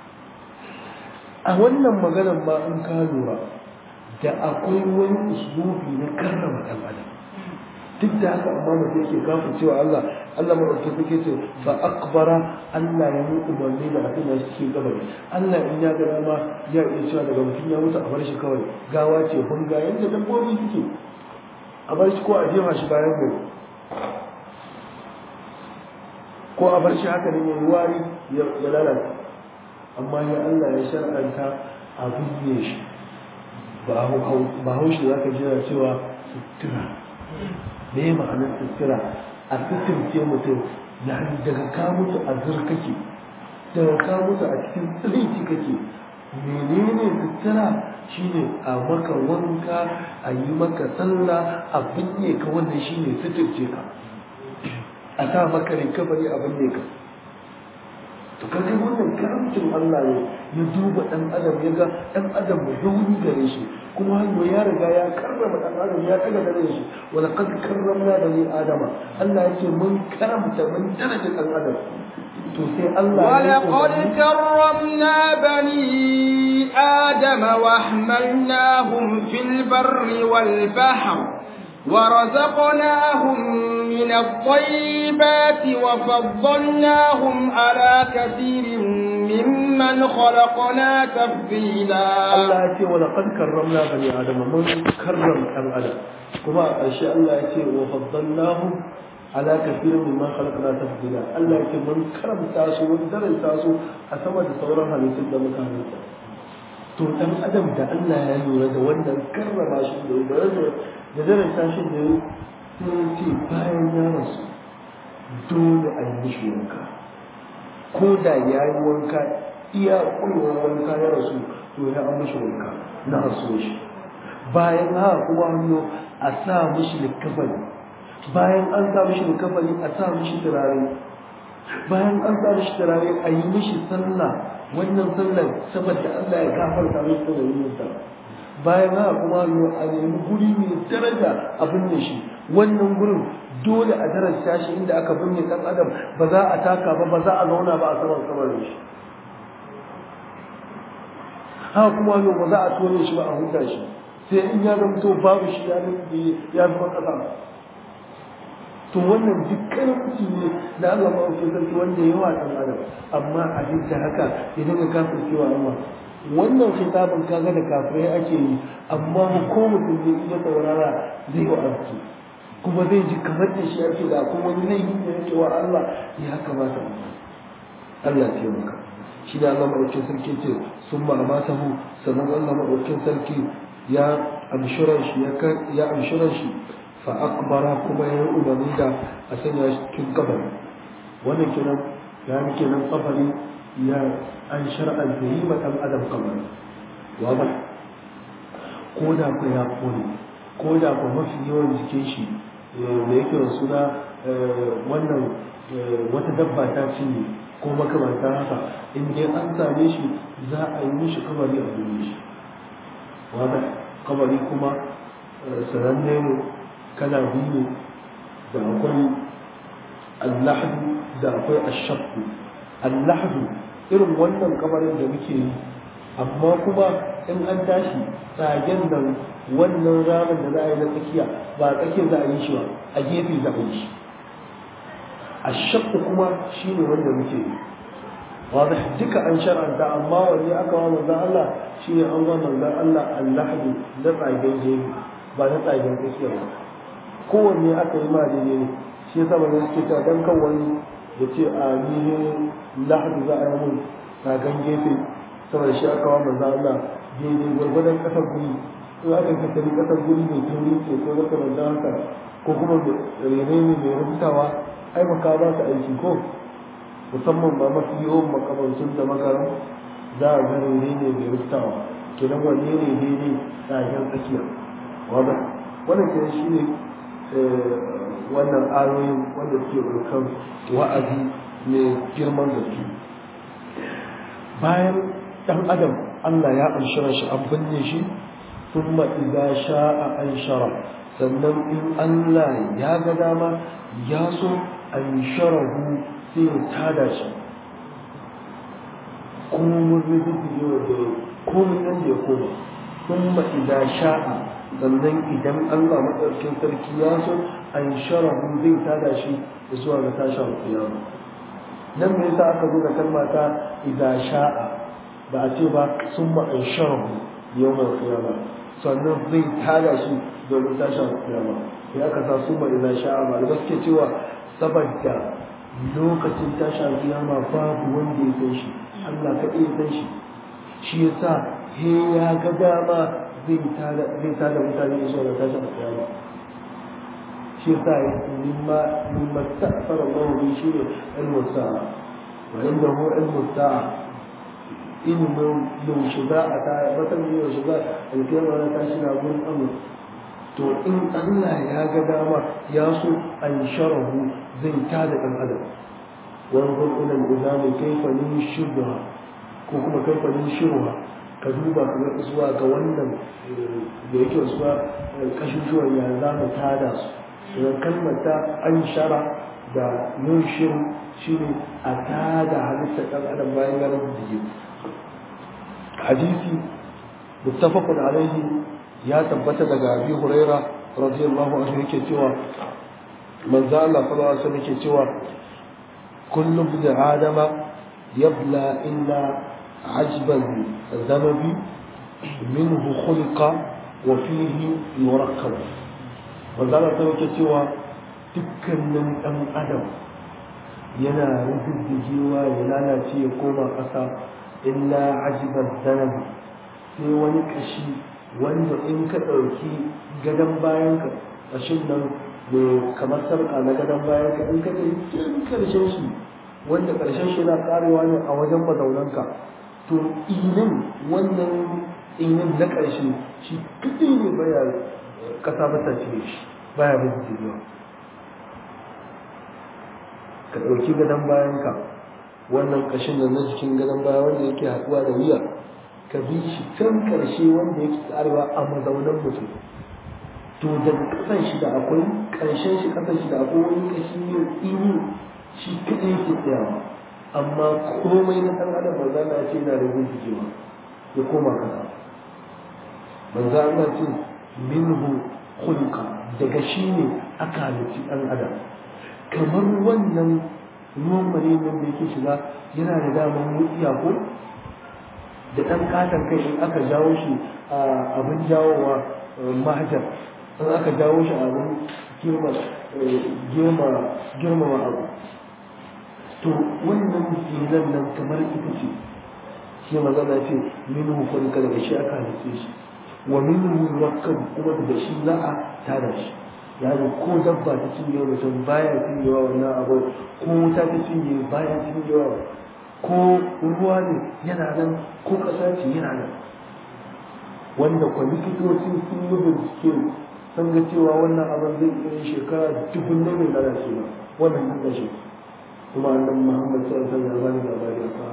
a wannan maganar ma in ka lura da akwai wani uslubi na karrama ɗan adam duk da haka amma mutum yake kafin cewa Allah Allah maɗauki suke ce fa akbara Allah ya yi umarni da abin da suke gabari Allah in ya ga dama ya iya cewa daga mutum ya mutu a bar shi kawai gawa ce hunga yadda dabbobi suke a bar shi ko a jefa shi bayan gari ko a bar shi haka ne ya yi wari ya lalata amma ya Allah ya shar'anta a binne shi ba haushi za ka jira cewa sutura me ma'anar sutura a suturce mutum na daga ka mutu a zur kake daga ka mutu a cikin tsirinci kake menene sutura shine a maka wanka a yi maka sallah a binne ka wannan shine suturce ka a sa maka rikabari a binne ka to kaga wannan karamcin Allah ne ya duba dan adam ya ga dan adam mai rauni gare shi kuma hanyo ya riga ya karrama dan adam ya kaga gare shi wala qad karramna bani adama Allah yake mun karamta mun daraja dan adam to sai Allah ya ولقد كرمنا بني آدم وحملناهم في البر والبحر ورزقناهم من الطيبات وفضلناهم على كثير ممن خلقنا تفضيلا الله يتي ولقد كرمنا بني آدم من كرم أم آدم كما أشياء الله يتي وفضلناهم على كثير ممن خلقنا تفضيلا الله يتي من كرم تاسو ودرن تاسو أسمى تصورا halittun da muka halitta to dan adam da Allah ya lura da wannan karrama shi da daraja da daraja shi da sai ce bayan ya rasu dole a yi mishi wanka ko da ya yi wanka iya ƙulwar wanka ya rasu to ya an mishi wanka na rasu shi bayan haka kuma hannu a sa mishi likafani bayan an sa mishi likafani a sa mishi turare bayan an sa mishi turare a yi mishi sallah wannan sallar saboda Allah ya gafarta mishi da yin sa bayan haka kuma hannu a nemi guri mai daraja a binne shi wannan gurin dole a darasta shi inda aka binne dan adam ba za a taka ba ba za a zauna ba a saman kamarin shi haka kuma yau ba za a tone shi ba a huta shi sai in ya zamto babu shi ya ya zama kasa to wannan dukkanin mutum ne da Allah ma ke sarki wanda yawa dan adam amma a duk da haka idan ka kafin cewa Allah wannan kitabin kaga da kafirai ake yi amma ko mutum ne iya saurara zai yi arziki kuma zai ji kamar da shi ake da kuma wani laifi da yake wa Allah ya kamata Allah ya maka shi da Allah maɗaukin sarki ce sun ma'amata hu sannan Allah maɗaukin sarki ya amshiran shi ya amshiran shi fa akbara kuma ya umarni da a sanya shi cikin kabari wannan kenan ya ni kenan kabari ya an shar'an da yi ma ɗan adam kabari wa ba ko da ku ya kone ko da ku mafi yawan jikin shi da yake da suna wannan wata dabba ta cinye ko makamanta haka in dai an same shi za a yi mishi kabari a duniya shi wanda kabari kuma sananne ne kala biyu ne da akwai allahdu da akwai ashakku allahdu irin wannan kabarin da muke yi amma kuma in an tashi tsagen nan wannan ramin da za a yi na tsakiya ba a tsakiyar za a yi shi ba a gefe za a yi shi a shakku kuma shi ne wanda muke yi wadda duka an shar'anta amma wanne aka wa manzan Allah shi ne an wa manzan Allah allahdu na tsagen gefe ba na tsagen tsakiya ba kowanne aka yi ma daidai ne shi yasa ba suke ta dan kan wani ya ce a ni lahadu za a yi mun tsagen gefe saboda shi aka wa manzan Allah daidai gwargwadon kasar guri in aka kasari kasar guri mai tauri ce ko zaka da haka ko kuma rene ne mai rubutawa ai maka ba su aiki ko musamman ba mafi yawan makamantun da makaran za a ga rene ne mai rubutawa kenan wanne ne daidai tsagen tsakiya wadda wannan kenan shi ne wannan ayoyin wanda suke ɗaukar wa'azi mai girman gaske bayan ɗan adam Allah ya amshira shi an binne shi ثم إذا شاء أنشره sannan in Allah ya ga dama ya so an sharahu sai ya tada shi komun riziki yau da komun nan da ya koma thumma idza sha'a sannan idan Allah madaukakin sarki ya so an sharahu zai tada shi zuwa ga tashin kiyama nan me yasa aka zo da kalma ta idza sha'a ba a ce ba summa an sharahu yawmal qiyama sannan zai tada shi domin tashin kiyama ya aka sa summa idza sha'a ba da suke cewa saboda lokacin tashin kiyama babu wanda ya san shi Allah kaɗai ya san shi shi yasa he ya ga dama zai tada zai tada mutane zuwa ga tashin kiyama shi yasa mimma mimma ta'fara Allah bi shi ne ilmu sa'a wa indahu ilmu sa'a ilimin yaushe za a ta matan yaushe za a kiyama na tashi na gurin amur to in Allah ya ga dama ya so an sharahu zai tada ɗan adam wanzur ila al-izami kayfa nushirha ko kuma kayfa nushirha ka duba ka ga zuwa ga wannan da yake zuwa kashushuwan ya za mu tada su idan kalmar ta an shara da nushir shine a tada halittar ɗan adam bayan ya rubuta hadisi muttafaqun alaihi ya tabbata daga Abi Huraira radiyallahu anhu yake cewa manzo Allah sallallahu alaihi wasallam yake cewa kullu bi adama yabla illa ajban dhanabi minhu khuliqa wa fihi yurakkab manzo Allah sallallahu yake cewa dukkanin dan adam yana rubuddigewa ya lalace ya koma ƙasa illa ajban dhanabi sai wani kashi wanda in ka ɗauki gadon bayan ka ƙashin nan mai kamar sarƙa na gadon bayan ka in ka ɗauki tun ƙarshen shi wanda ƙarshen shi na ƙarewa ne a wajen mazaunanka to inin wannan inin na ƙarshe shi kaɗai ne baya ƙasa mata cire shi baya bin jirewa ka ɗauki gadon bayan ka wannan ƙashin da na jikin gadon baya wanda yake haɗuwa da wuya ka bi shi can ƙarshe wanda yake tsarewa a mazaunan mutum to daga ƙasan shi da akwai ƙarshen shi ƙasan shi da akwai wani ƙashi ne ini shi kaɗai yake tsayawa amma komai na ɗan adam ba za na ce na da gujewa ya koma kasa manzo Allah ce minhu khulqa daga shi ne aka halitti ɗan adam kamar wannan ruwan marinin da yake shiga yana da damar mutsiya ko da ɗan katon kai in aka jawo shi a abin jawowa mahajar in aka jawo shi a abin girmama abu to wannan tsinan nan kamar ita ce shi magana ce minhu kwanka daga shi aka halitta shi wa minhu wakkan kuma daga shi za a tada shi yani ko dabba ta cinye mutum baya cinyewa wannan abu ko wuta ta cinye baya cinyewa ko ruwa ne yana nan ko ƙasa ce yana nan wanda kwa likitoci sun yi bincike sun ga cewa wannan abin zai iya shekara dubun ne mai lalace ba wannan duk da shi kuma annan muhammad sai san ya bani labari a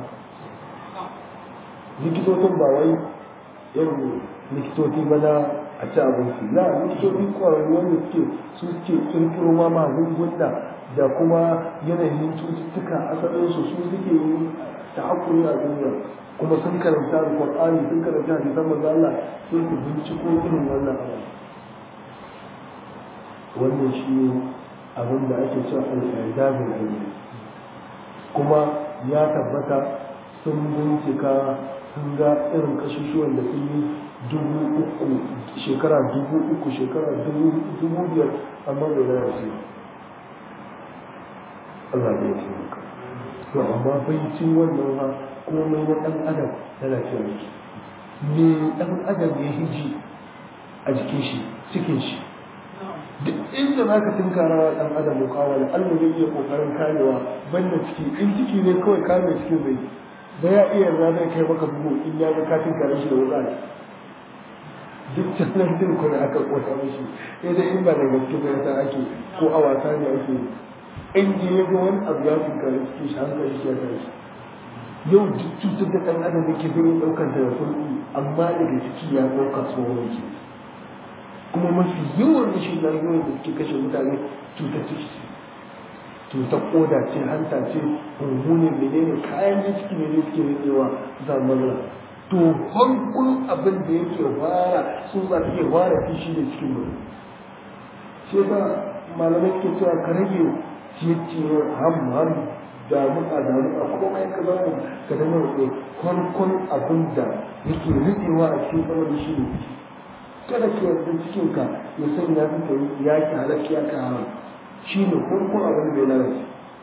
likitocin ba wai irin likitoci ba na a ci abinci na likitoci kwararru wanda suke su suke kirkiro ma magunguna da kuma yanayin cututtuka asalinsu su suke yi ta hakuri a duniya kuma sun karanta da qur'ani sun karanta hadisan manzo Allah sai su binciko irin wannan abu wannan shi ne abin da ake cewa al-idabul ilmi kuma ya tabbata sun bincika sun ga irin kashushuwan da sun yi dubu uku shekara dubu uku shekara dubu biyar amma bai lalace Allah ya taimaka to amma bai cin wannan ha komai na ɗan adam lalacewa yake me ɗan adam ya hiji a jikin shi cikin shi duk inda za ka tunkara wa ɗan adam mukawala Allah zai iya ƙoƙarin kamewa banda ciki in ciki ne kawai kame cikin zai ba ya iya yarda zai kai maka bugu in ya ga ka tunkara shi da wuka duk canan din kuma aka kota mashi sai dai in ba da gaske ba yasa ake ko a wasa ne ake in ji ya ga wani abu ya tunkara cikin shi hankali shi ya tashi yau duk cutar da ɗan adam yake zai ɗaukar da sauƙi amma daga ciki ya ɗauka tsohon yake kuma mafi yawan rashin lafiyoyin da suke kashe mutane cutar ciki ce cutar koda ce hanta ce hunhu ne menene kayan da ciki ne ne suke rikewa za matsala to hankul abin da yake fara tsutsa take fara fishi da cikin mutum shi ba malamai ke cewa ka rage ciye-ciye ham ham damuka damuka komai ka zama ka zama rufe farkon abin da yake rikewa a cikin kamar shi ne kada ka yarda cikin ka ya sanya ka yi ya ki halakki ya ka haram shi ne farkon abin da ya lalace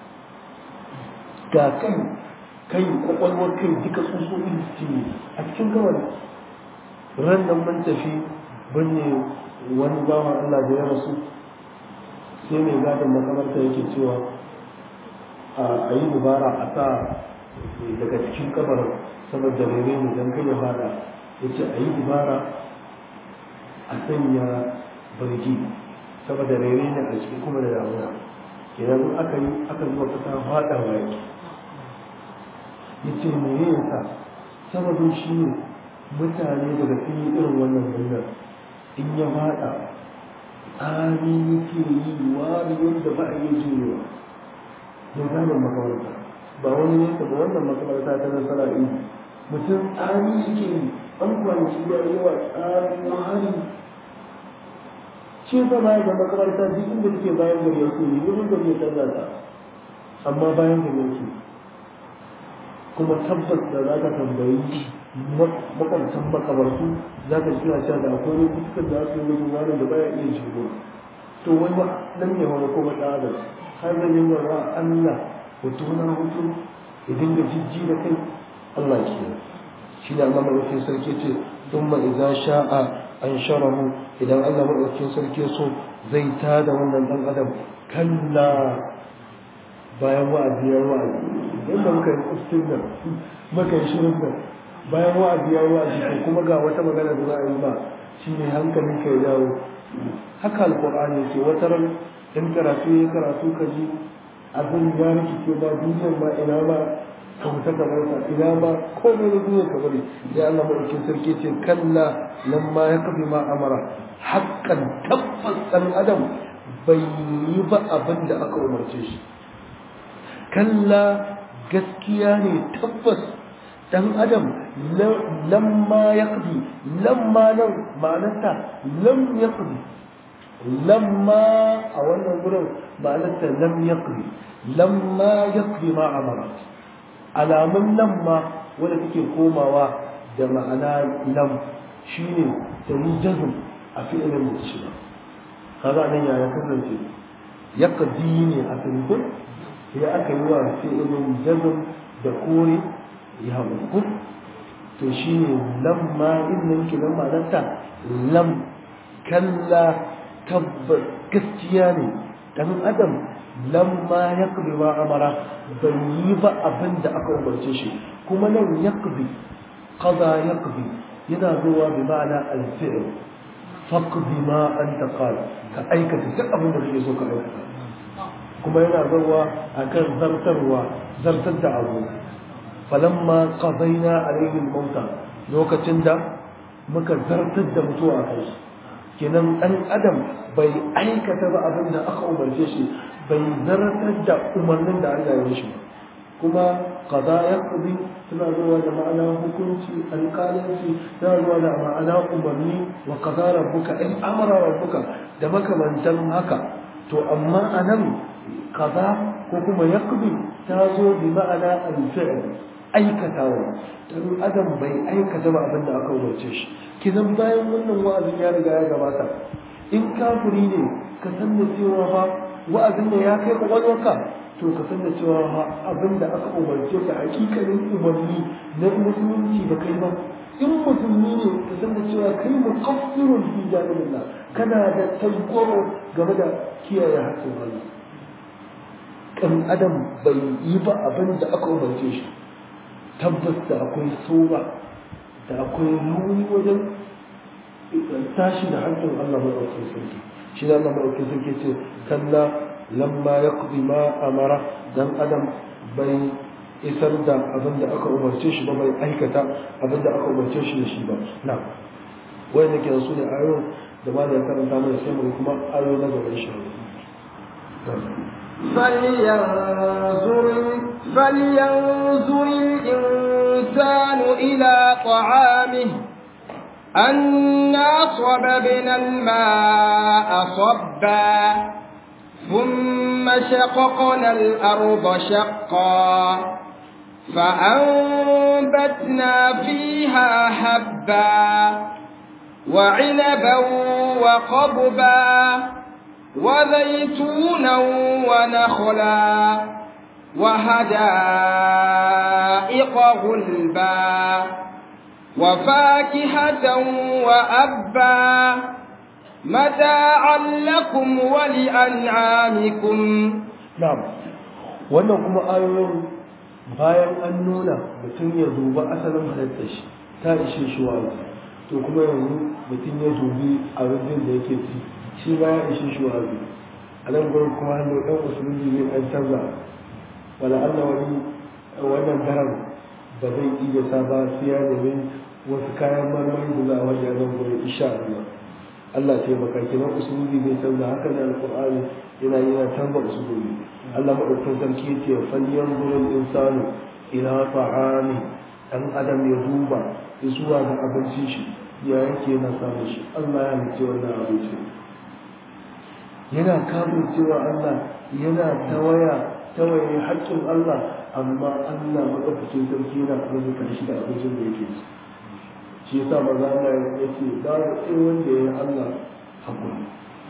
ga kai kai kwakwalwar kai duka tsutsotsi su ne a cikin kamar ran nan mun tafi binne wani bawan Allah da ya rasu sai mai gadon makamarta yake cewa a yi dubara a sa daga cikin kabar saboda rere ne don kai ya fada ya ce a yi dubara a sanya bargi saboda rere ne a cikin kuma da damuna idan aka yi aka zuwa kasa fada wa yake ya ce me ya yasa sababin shi ne mutane daga sun yi irin wannan hanyar in ya fada tsari yake yi wari wanda ba a yi jurewa ya gane makamarta ba wani nesa ba wannan makamarta ta nasara yi mutum tsari yake yi an kwanci ya yi wa tsari wari ce ba baya da makamarta duk inda take bayan gari yake yi wurin da bai canza ta amma bayan gari yake kuma tabbas da za ka tambayi makwabtan makabartu za ka suna cewa da akwai lokutan da aka yi wajen wani da baya iya shigo to wani nan ne wani kuma ɗan adam har da yin wa Allah hoto na hoto ya dinga jijji da kai Allah ke shi da Allah maɗaukin sarki ce sun ma idan sha'a an sharahu idan Allah maɗaukin sarki so zai tada wannan ɗan adam kalla bayan wa'azi ya wa'azi yadda muka yi kustin nan muka yi shirin nan bayan wa'azi ya wa'azi ko kuma ga wata magana da za a yi ba shi ne hankalin ka ya dawo haka alƙur'ani ke wata ran in karatu ya karatu ka ji abin ya rikice ba duniyar ma ina ma ka wuta ka bar ina ma komai na duniyar ka bari sai Allah madaukin sarki ce kalla lamma ya kafi ma amara haƙƙan tabbas ɗan adam bai yi ba abin da aka umarce shi kalla gaskiya ne tabbas dan adam lamma yaqdi lamma nan ma'anarta lam yaqdi lamma a wannan gurin ma'anarta lam yaqdi lamma yaqdi ma amara alamun lamma wanda take komawa da ma'ana lam shine ta yi jazm a fi'ilin da shi kaga nan ya ya kasance yaqdi ne a fi'ilin sai aka yi wa fi'ilin jazm da kore ya hukun to shi ne lamma innan ki lamma nanta lam kalla tabbas gaskiya ne dan adam lamma yaqdi ma amara bai yi ba abin da aka umarce shi kuma nan yaqdi qada yaqdi yana zuwa bi ma'ana al-fi'l faqdi ma anta qala ka aikata duk abin da kake so ka aikata kuma yana zuwa akan zartarwa zartar da abu falamma qadayna alayhi al-mauta lokacin da muka zartar da mutuwa kai kenan dan adam bai aikata ba abin da aka umarce shi bai zartar da umarnin da Allah ya shi kuma qada yaqdi tana zuwa da ma'ana hukunci alƙalanci tana zuwa da ma'ana umarni wa qada rabbuka in amara rabbuka da makamantan haka to amma anan qada ko kuma yaqdi ta zo bi ma'ana al-fi'l aikatawa dan adam bai aikata ba abin da aka umarce shi kidan bayan wannan wa'azin ya riga ya gabata in kafiri ne ka san da cewa fa wa'azin da ya kai kwakwalwarka to ka san da cewa fa abin da aka umarce ka hakikalin umarni na musulunci da kai ba in musulmi ne ka san da cewa kai muqaffirun fi janibillah kana da tagwaro game da kiyaye haƙƙin Allah kan adam bai yi ba abin da aka umarce shi tabbas da akwai soba da akwai rauni wajen tashi da hankali Allah maɗaukin sarki shi da Allah maɗaukin sarki ce kalla lamma ya ma amara dan adam bai isar da abin da aka umarce shi ba bai aikata abin da aka umarce shi da shi ba na wai da ke su ne ayoyin da ma da karanta mana sai mu kuma ayoyi na gaba insha فلينظر فلينظر الإنسان إلى طعامه أنا صببنا الماء صبا ثم شققنا الأرض شقا فأنبتنا فيها حبا وعنبا وقضبا وزيتونا ونخلا وحدائق غلبا وفاكهة وأبا متاعا لكم ولأنعامكم na'am wannan kuma ayoyin bayan an nuna mutum ya duba asalin halittar shi ta ishe shi wa'azi to kuma yanzu mutum ya dubi abin da yake ci shi ba ya ishe shi wa'azi a nan gurin kuma hannu ɗan musulunci ne an canza wala Allah wani wannan daren ba zai iya sa ba sai ya nemi wasu kayan marmari da za a wajen nan gurin insha Allah Allah ce baka kenan usulubi bai canza haka ne alqur'ani yana yana canza usulubi Allah madaukakin sarki yace falyan gurin insanu ila ta'ami dan adam ya duba zuwa ga abincin shi ya yake yana samun shi Allah ya halice wannan abinci yana kamun cewa Allah yana tawaya tawaye haƙƙin Allah amma Allah madaukakin sarki yana arzuka shi da abincin da yake ci shi yasa maza Allah ya ce babu ɗaya wanda ya yi Allah hakuri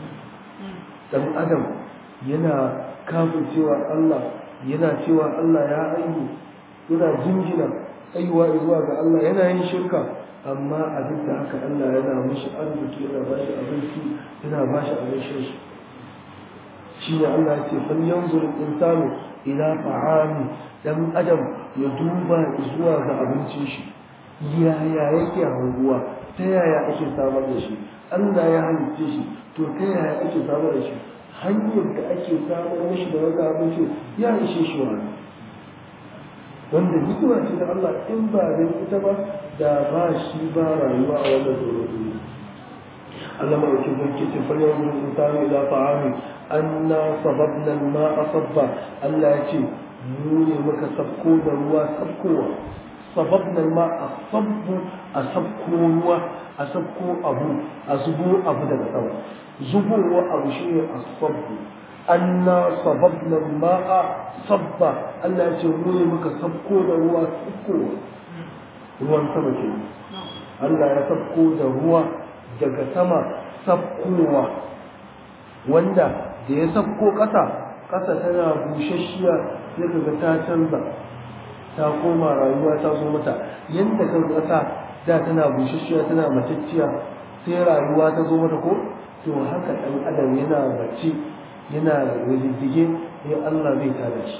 dan adam yana kafin cewa Allah yana cewa Allah ya aihu yana jinjina aiwa zuwa ga Allah yana yin shirka amma a duk da haka Allah yana mishi arziki yana ba shi abinci yana ba shi abin shan shi shi ne Allah ya ce fal yanzur insanu ila ta'ami dan adam ya duba zuwa ga abincin shi yaya yake hanguwa ta yaya ake samar da shi Allah ya halitta shi to ta yaya ake samar da shi hanyar da ake samar mashi da wata abinci ya ishe shi wani wanda hikima ce da Allah in ba da ita ba da ba shi ba rayuwa a wannan doron duniya Allah mai wakil zai ce fa yau mun insani ila ta'ami anna sababna al-ma'a sabba Allah ya ce mu ne muka sabko da ruwa sabkowa sababna al-ma'a sabbu a sabko ruwa a sabko abu a zubo abu daga sama zubowa abu shine as-sabbu anna sababna al-ma'a sabba Allah ya ce mu ne muka sabko da ruwa sabkowa ruwan sama ke Allah ya sabko da ruwa daga sama sabkowa wanda da ya sabko ƙasa ƙasa tana bushashiya sai kaga ta canza ta koma rayuwa ta zo mata yadda kan ƙasa da tana bushashiya tana matacciya sai rayuwa ta zo mata ko to haka ɗan adam yana bacci yana riddige sai Allah zai tada shi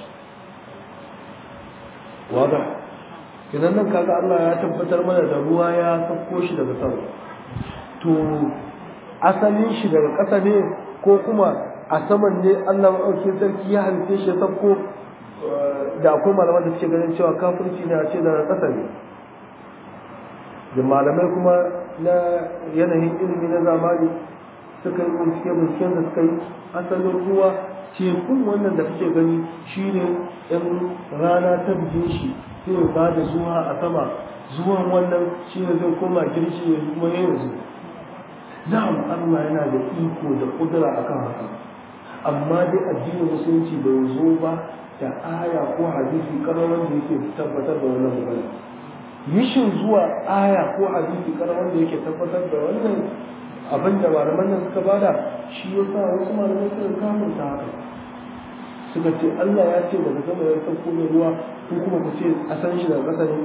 wada idan nan kaga Allah ya tabbatar mana da ruwa ya sauko shi daga sama to asalin shi daga ƙasa ne ko kuma a saman ne Allah maɗaukin sarki ya halitta shi ya sauko da akwai malaman da suke ganin cewa kafirci ne a ce daga ƙasa ne da malamai kuma na yanayin ilimi na zamani suka yi bincike binciken da suka yi asalin ruwa tekun wannan da kake gani shine in rana ta bige shi sai ba da zuwa a sama zuwan wannan shi ne zai koma girshi ya kuma yanzu na'am Allah yana da iko da kudura akan haka amma dai addinin musulunci bai zo ba da aya ko hadisi karawan da yake tabbatar da wannan magana mishin zuwa aya ko hadisi karawan da yake tabbatar da wannan abin da malaman nan suka bada shi yasa wasu malamai suka kamunta haka suka ce Allah ya ce daga sama ya sauko da ruwa ko kuma ku ce a san shi daga ƙasa ne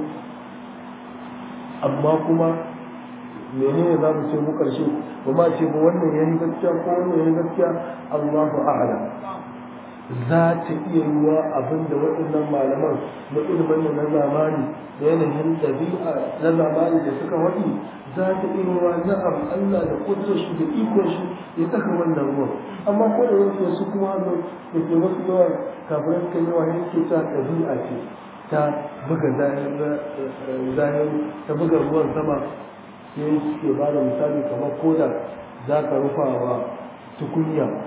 amma kuma menene za mu ce mu karshe ba ma ce ba wannan ya yi gaskiya ko wannan ya yi gaskiya Allahu a'lam za ta iya yiwa abin da waɗannan malaman na ilimin na zamani da yanayin ɗabi'a na zamani da suka waɗi za ta iya yiwa na'am Allah da kudin shi da ikon shi ya saka wannan ruwan amma ko da yake su kuma hannu da ke wasu yawa kafin suka yawa ne ke sa ɗabi'a ce ta buga zahiri ta buga ruwan sama sai suke ba da misali kamar koda za ka rufa wa tukunya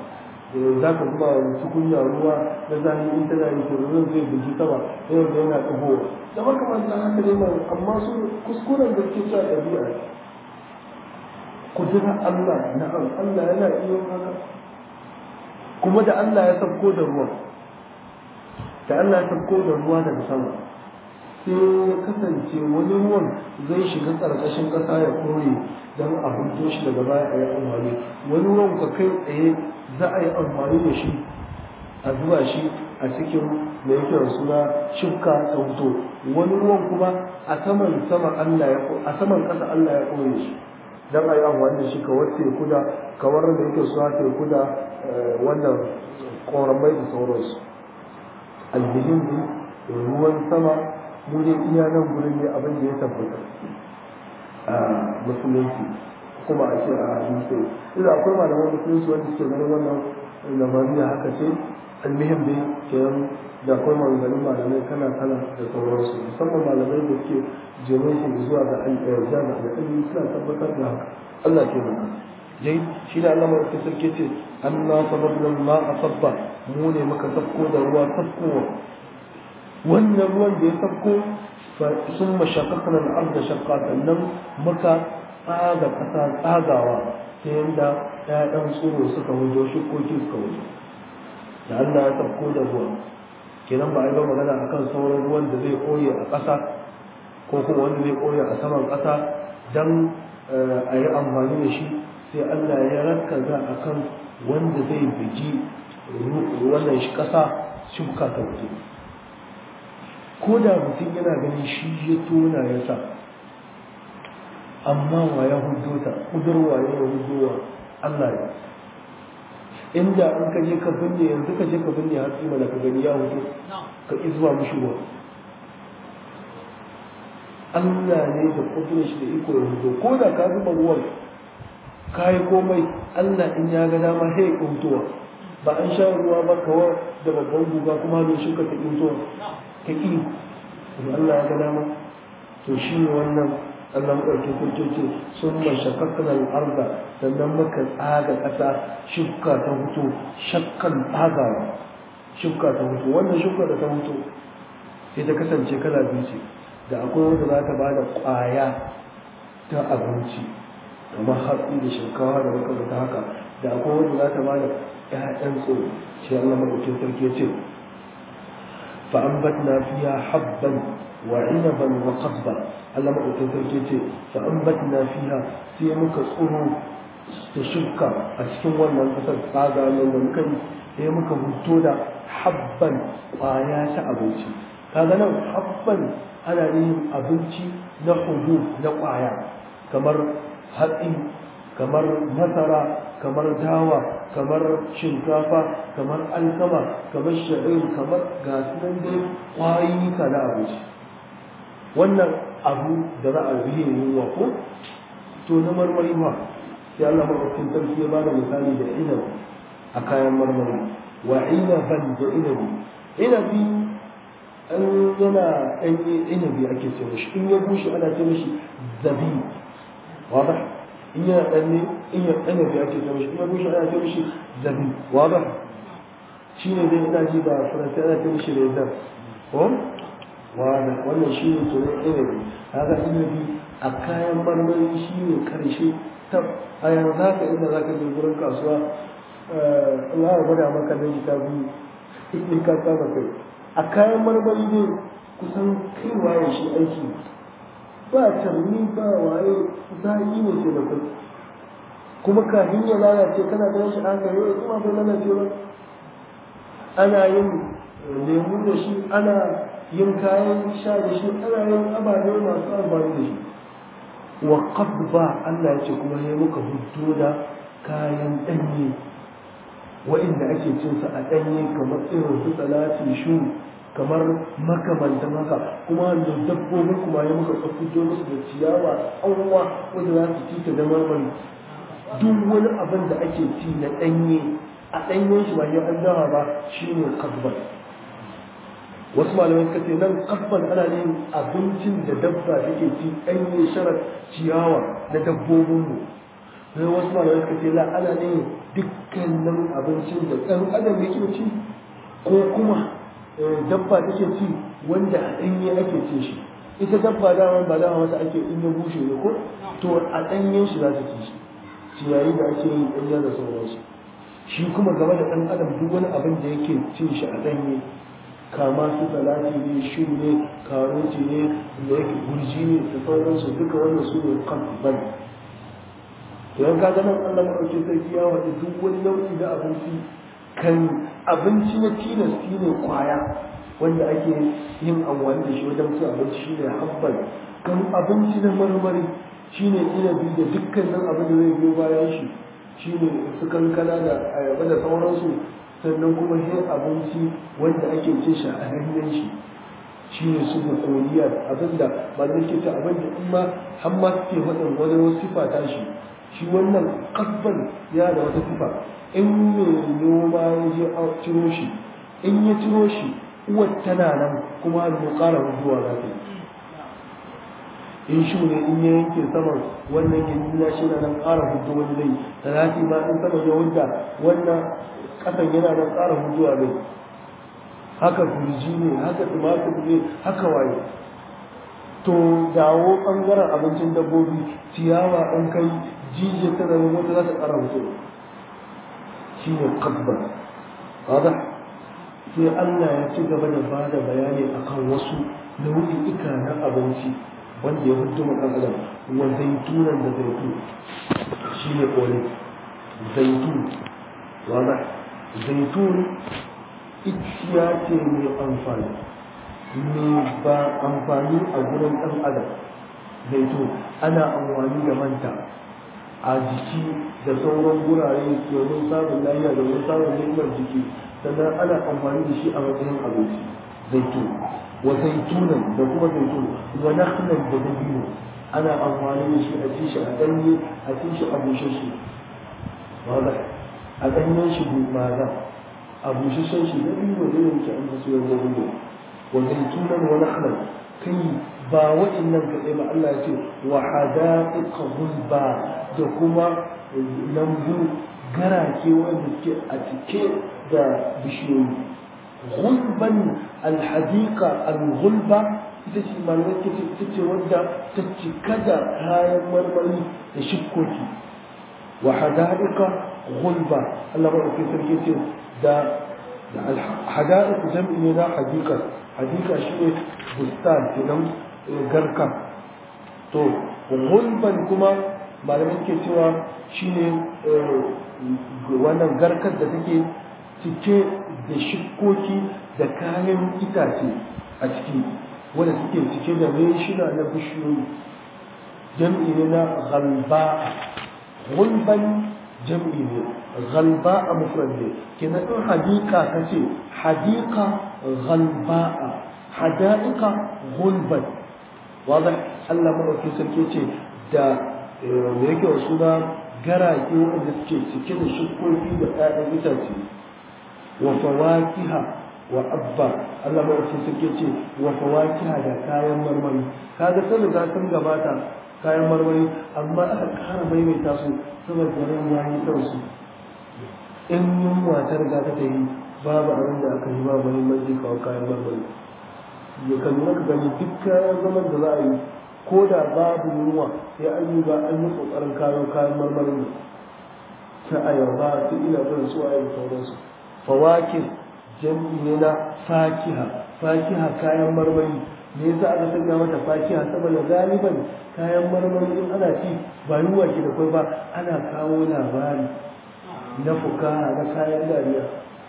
za ka zuba wa tukunya ruwa na zahi in tana yi tururin zai bugi sama yau da yana ɗagowa da makamantan haka ne mai amma su kuskuren da ke cewa ɗabi'a kudura Allah na'am Allah yana iya haka kuma da Allah ya sabko da ruwa da Allah ya sabko da ruwa daga sama sai ya kasance wani ruwan zai shiga ƙarƙashin ƙasa ya kore don a hudo shi daga baya a yi amfani wani ruwan ka kai tsaye za a yi amfani da shi a zuba shi a cikin da yake da suna shifka ta huto wani ruwan kuma a saman sama Allah ya a saman ƙasa Allah ya kore shi don a yi amfani da shi kawar teku da kawar da yake suna teku da wannan ƙoramai da sauransu alhihim ruwan sama mu ne iya nan gurin ne abin da ya tabbata a musulunci kuma a ce a hadisi idan akwai malaman musulunci wanda suke ganin wannan lamariya haka ce almihim dai kenan da akwai maganganun malamai kala kala da sauransu musamman malamai da suke jere shi zuwa ga al'ayyarja da al'ilmi suna tabbatar da haka Allah ke maka dai shi da Allah mai sarki ce Allah sababna ma asabba mu ne muka sabko da ruwa sabkowa wannan ruwan da ya sabko sun mashakakar al'arda shakka sannan muka tsaga ƙasa tsagawa ta yadda ‘ya'yan tsoro suka wujo shukoki suka wujo da Allah ya sabko da ruwa kenan ba a yi ba magana akan sauran ruwan da zai koye a ƙasa ko kuma wanda zai koye a saman ƙasa don a yi amfani da shi sai Allah ya rakaza akan wanda zai bigi wannan shi ƙasa shuka ta wuce ko da mutum yana ganin shi ya tona ya sa amma wa ya hudo ta kudurwa ya hudowa Allah ya inda an ka je ka binne yanzu ka je ka binne har tsima da ka gani ya hudo ka izuwa mishi ruwa Allah ne da kudurin shi da iko ya hudo ko da ka zuba ruwan ka yi komai Allah in ya ga dama sai ya hutowa ba an sha ruwa ba kawai da babban guga kuma da shi ka ta hutowa ta ƙi in Allah ya ga dama to shi ne wannan Allah maɗauki kurkece sun mashakakkan al'arda sannan muka tsaga ƙasa shukka ta hutu shakkan tsagawa shukka ta hutu wannan shukka da ta hutu sai ta kasance kala biyu ce da akwai wanda za ta ba da ƙwaya ta abinci kamar hatsi da shinkawa da makamata haka da akwai wanda za ta ba da ‘ya'yan tsoro shi Allah maɗaukin sarki ya ce فأنبتنا فيها حبا وعنبا وقضبا الله ما قلت تركيتي فأنبتنا فيها في مكة صورو تشكى أسكن ولا نفسر قاعدة من ممكن هي مكة هتودا حبا آيات أبوتي هذا نوع حبا أنا ليهم أبوتي نحبوب نقايا كمر هدئي كمر مثرة kamar dawa kamar shinkafa kamar alkama kamar sha'ir kamar gasu nan dai kwayoyi ka na abinci wannan abu da za a biye yunwa ko to na marmari ma sai Allah maɗaukin sarki ya bada misali da inabi a kayan marmari wa inaban da inabi inabi an yana ɗanye inabi ake ce mishi in ya bushe ana ce mishi zabi wadah in yana ɗanne in ya ɗanne da ake ce mishi in ya bushe ana ce mishi zabi wadah shi ne dai ina ji ba faransa ana ce mishi rezan ko wada wannan shi ne tunan inabi haka inabi a kayan marmari shi ne karshe ta a yanzu haka inda za ka je gurin kasuwa za a gwada maka na jita biyu in ka kama kai a kayan marmari ne kusan kaiwa ya shi aiki ba tarni ba waye zayi ne ke da kai kuma kafin ya lalace kana ganin shi an gare kuma bai lalace ba ana yin lemu da shi ana yin kayan sha da shi ana yin ababe masu amfani da shi wa ba Allah ya ce kuma ne muka hudu da kayan ɗanye wa'inda ake cin sa a ɗanye kamar irin su salati shu kamar makamantan haka kuma da dabbobi kuma ya muka fito musu da ciyawa tsanwa wanda za su ci ta da marmari duk wani abin da ake ci na ɗanye a ɗanyen shi ba yau an dawa ba shine kasban wasu malamai suka ce nan kasban ana yin abincin da dabba take ci ɗanye sharar ciyawa na dabbobinmu sai wasu malamai suka ce la ana ne dukkanin abincin da ɗan adam yake ci ko kuma dabba take ci wanda a ɗanye ake cin shi ita dabba dama ba dama mata ake in ya bushe ne ko to a ɗanyen shi za ta ci shi ciyayi da ake yi ɗanya da sauransu shi kuma game da ɗan adam duk wani abin da yake cin shi a ɗanye kama su salati ne shu ne karoti ne da yake gurji ne da sauransu duka wannan su ne kan ban don ka ganin Allah maɗauki sarki ya waɗi duk wani nau'i na abinci kan abinci na tilasti ne kwaya wanda ake yin amfani da shi wajen cin abinci shi ne habban kan abinci na marmari shi ne inabi da dukkanin abin da zai biyo bayan shi shi ne su kankana da ayaba da sauransu sannan kuma yin abinci wanda ake cin shi a hanyar shi shi ne su da koliyar abinda ba da ke ta abinda in ma har ma suke faɗin wani wasu sifa ta shi shi wannan kasban ya da wata sifa in mai noma ya je a ciro shi in ya ciro shi uwar tana nan kuma mu ƙara zuwa za ta in shi ne in ya yanke saman wannan gindin ya shi na nan ƙara hudu wani dai talati ma in sama ya hudda wannan ƙasan yana nan ƙara huduwa ne haka gurji ne haka tumatir ne haka waye to dawo ɓangaren abincin dabbobi ciyawa an kai jijiyar ta zama wata za ta ƙara hudu shi ne kasbar wadda sai Allah ya ci gaba da ba da bayani akan wasu nau'i'ika na abinci wanda ya hudu ɗan adam wa zaitunan da zaitun shi ne ƙoli zaitun wadda zaitun iciya ce mai amfani mai ba amfani a gurin ɗan adam zaitun ana amfani da manta a jiki da sauran gurare domin samun lafiya domin samun ni'imar jiki sannan ana amfani da shi a matsayin abinci zaitun wa zaitunan da kuma zaitun wa nakhlan da dabino ana amfani da shi a ci shi a ɗanye a ci shi a bushe shi a ɗanyen shi maza a bushashen shi dabino da yanke an fasu yanzu dabino wa zaitunan wa nakhlan kai ba waɗannan kaɗai ba Allah ya ce wa hada'iqa gulba da kuma lambu garake wanda suke a cike da bishiyoyi gulban alhadiqa alghulba ita ce malamai ke ita ce wadda ta cika da kayan marmari da shikkoki wa hada'iqa gulba Allah ba ke sarki ce da hada'iq jam'i ne na hadiqa hadiqa shine bustan kenan garka to gulban kuma malamin ke cewa shine wannan garkar da take cike da shikoki da kayan itace a ciki wanda suke cike da reshina na bishiyoyi jam'i ne na galba gulban jam'i ne galba a mufrad ne kenan in hadika kace hadika galba'a hada'ika gulban واضح Allah maɗauki sarki ce da me yake wa suna garake wanda suke cike da shukoki da ƴaƴan itace wa fawakiha wa abba Allah maɗauki sarki ce wa fawakiha da kayan marmari kaga sun riga sun gabata kayan marmari amma aka ƙara maimaita su saboda ran yayi kansu in yunwa ta riga ta yi babu abin da aka yi ba muhimmanci kawo kayan marmari ya kan ka gani duk kayan zaman da za a yi ko da babu yunwa sai an yi ba an yi kokarin kayo kayan marmarin da ta ayaba su ina bin su a yin sauransu fawakin jam'i ne na fakiha fakiha kayan marmari me yasa aka sanya mata fakiha saboda galiban kayan marmari in ana ci ba yunwa ke da kai ba ana kawo labari na fukaha na kayan dariya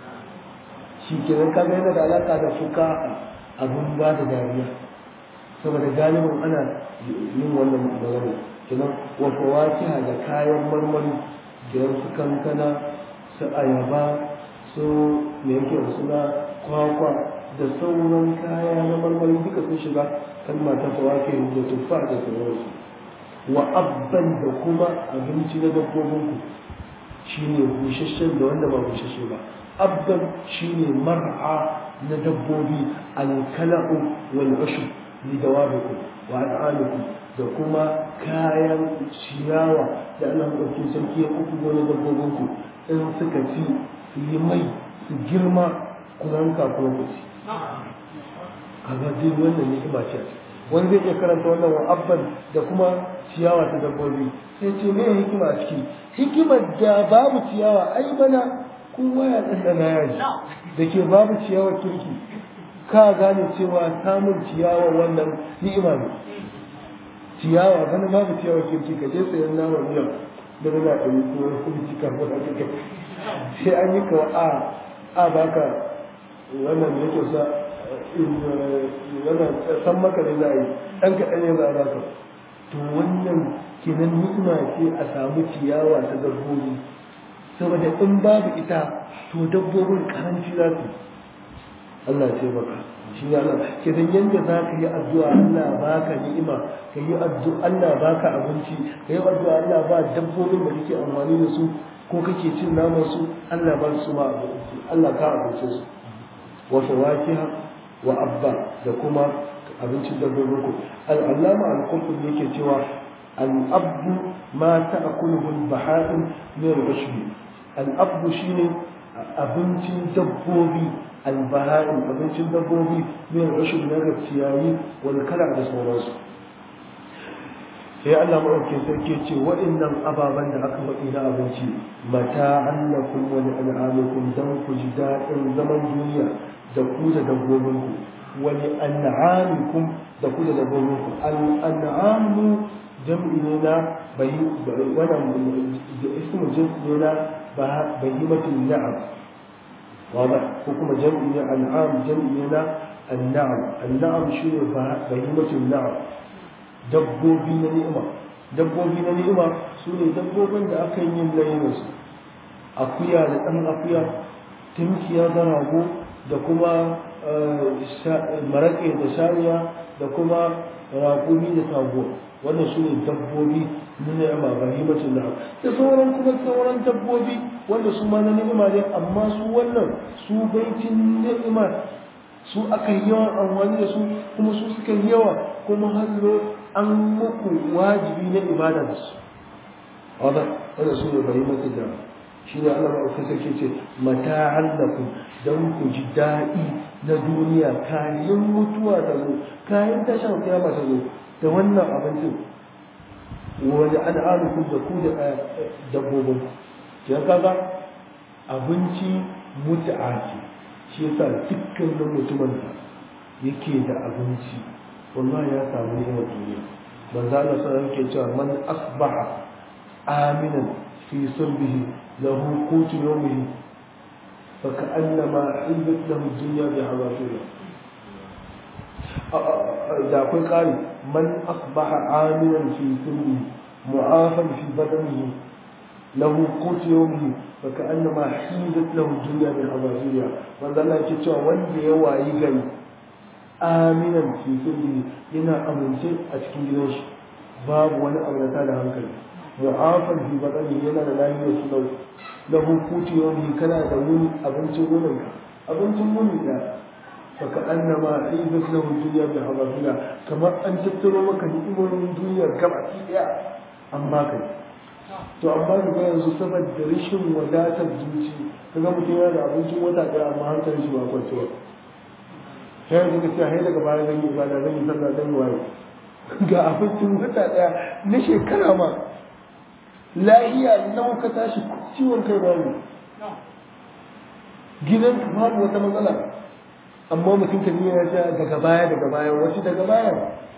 shi kenan kaga yana da alaka da fukaha abun ba da dariya saboda galibin ana yin wannan magana kenan wa fawakiha da kayan marmari da su kankana su ayaba su me yake da suna kwakwa da sauran kaya na marmari duka sun shiga kalma ta fawake da tuffa da sauransu wa abban da kuma abinci na dabbobinku shine busasshen da wanda ba busasshe ba abban shine mar'a na dabbobi alkala'u wal ushb li dawabikum wa an'amikum da kuma kayan ciyawa da Allah ɗauki sarki ya kuku gona dabbobin ku in suka ci su yi mai su girma ku ranka kuma ku ci kaga duk wannan ni'ima ce wani zai iya karanta wannan wa abban da kuma ciyawa ta dabbobi sai ce me hikima a ciki hikimar da babu ciyawa ai bana kowa ya ɗanɗana yaji da ke babu ciyawa kirki ka gane cewa samun ciyawa wannan ni'ima ne ciyawa bana babu ciyawa kirki ka je sayan nama miya da na ɗari ko wani kuma cika ko da kake sai an yi kawa a a baka wannan da yake sa wannan san maka ne za a yi ɗan kaɗan ne za a baka to wannan kenan ni'ima ce a samu ciyawa ta dabbobi saboda in babu ita to dabbobin karanci za su Allah ce baka shi ne Allah kenan yanda za ka yi addu'a Allah baka ni'ima ka yi addu'a Allah baka abinci ka yi addu'a Allah ba dabbobin da kake amfani da su ko kake cin naman su Allah ba su ma abinci Allah ka abince su wa fawakiha wa abba da kuma abincin dabbobin ku al-allama al-qurtubi yake cewa al-abdu ma ta'kuluhu al-baha'im min al-bashri al-abdu shine abincin dabbobi al-baha'im abincin dabbobi min al-bashri na ciyayi wal kala da sauransu sai Allah maɗaukin sarki ce waɗannan ababen da aka faɗi na abinci mata annakum wa li'an'amikum dan ku ji daɗin zaman duniya da ku da dabbobinku wa li'an'amikum da ku da dabbobinku al'an'amu jam'i ne na bayi wannan ismu jinsi ne na bahimatul na'am wada ko kuma jam'i ne an'am jam'i ne na an'am an'am shine bahimatul na'am dabbobi na ni'ima dabbobi na ni'ima su ne dabbobin da aka yi yin layinsu akuya da ɗan akuya tunkiya da rago da kuma maraƙe da shariya da kuma raƙumi da tago wannan su ne dabbobi na ni'ima ba himacin da da sauran kuma sauran dabbobi wanda su ma na ni'ima ne amma su wannan su baitin ni'ima su aka yi yawan amfani da su kuma su suka yi yawa kuma hallo an muku wajibi na ibada da su wadda wadda su ne bari mata da shi ne Allah ma'aukin sarki ce mata hallaku don ku ji daɗi na duniya kayan mutuwa ta zo kayan tashin kiyama ta zo da wannan abincin wani al'adukun da ku da dabbobin ya kaga abinci mutu'a ce shi yasa dukkanin mutumin da yake da abinci wallahi ya samu ni'imar duniya manzo Allah sallallahu alaihi cewa man asbaha aminan fi sulbihi lahu qutu yawmihi fa ka'annama hizat lahu dunya bi hazafira da akwai ƙari man asbaha aminan fi sulbihi mu'afan fi badanihi lahu qutu yawmihi fa ka'annama hizat lahu dunya bi hazafira manzo Allah yake cewa wanda ya wayi gari aminan fi sirri yana amince a cikin gidan shi babu wani abu da tada hankali mu'afan fi batsani yana da lafiyar su lau lahu kuti yawmi kana da wuni abincin wurin ka abincin wuni da baka annama hizat lahu dunya bi habafila kamar an tattaro maka ni'imomin duniya gaba daya an baka to amma ga yanzu saboda rashin wadatar zuci kaga mutum yana da abincin wata daya amma hankalin shi ba kwanciya sai yanzu ka ce hai daga baya zan yi ibada zan yi sallah zan yi waye ga abincin wata daya na shekara ma lahiya nawa ka tashi ciwon kai babu gidan ka babu wata matsala amma mutum ka ya ja daga baya daga baya wasu daga baya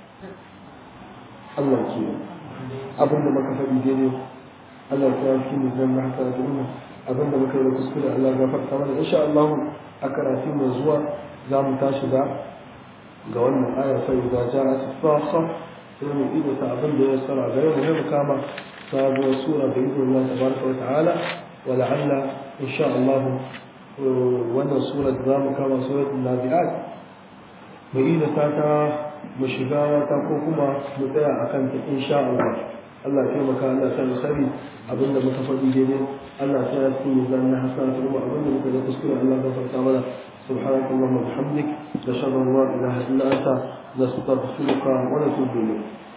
Allah ke abin da muka faɗi daidai Allah ta yi ne zan na haka da abin da muka yi da kuskure Allah ya farka mana insha Allah a karatu mai zuwa za mu tashi da ga wannan aya sai da ja a sifasa sai mu ido ta abin da ya tsara ga yau mu kama sabuwar sura da ido Allah tabaraka wa ta'ala wa la'alla insha Allah wannan sura da za mu kama suratul nazi'at mu ido ta ta mu shiga ta ko kuma mu tsaya akan ta insha Allah Allah ya taimaka Allah sai sani abinda muka faɗi daidai Allah sai ya tsini zanna hasana kuma abinda muka da kuskure Allah ya gafarta mana سبحانك اللهم وبحمدك نشهد ان لا اله الا انت نستغفرك ونتوب اليك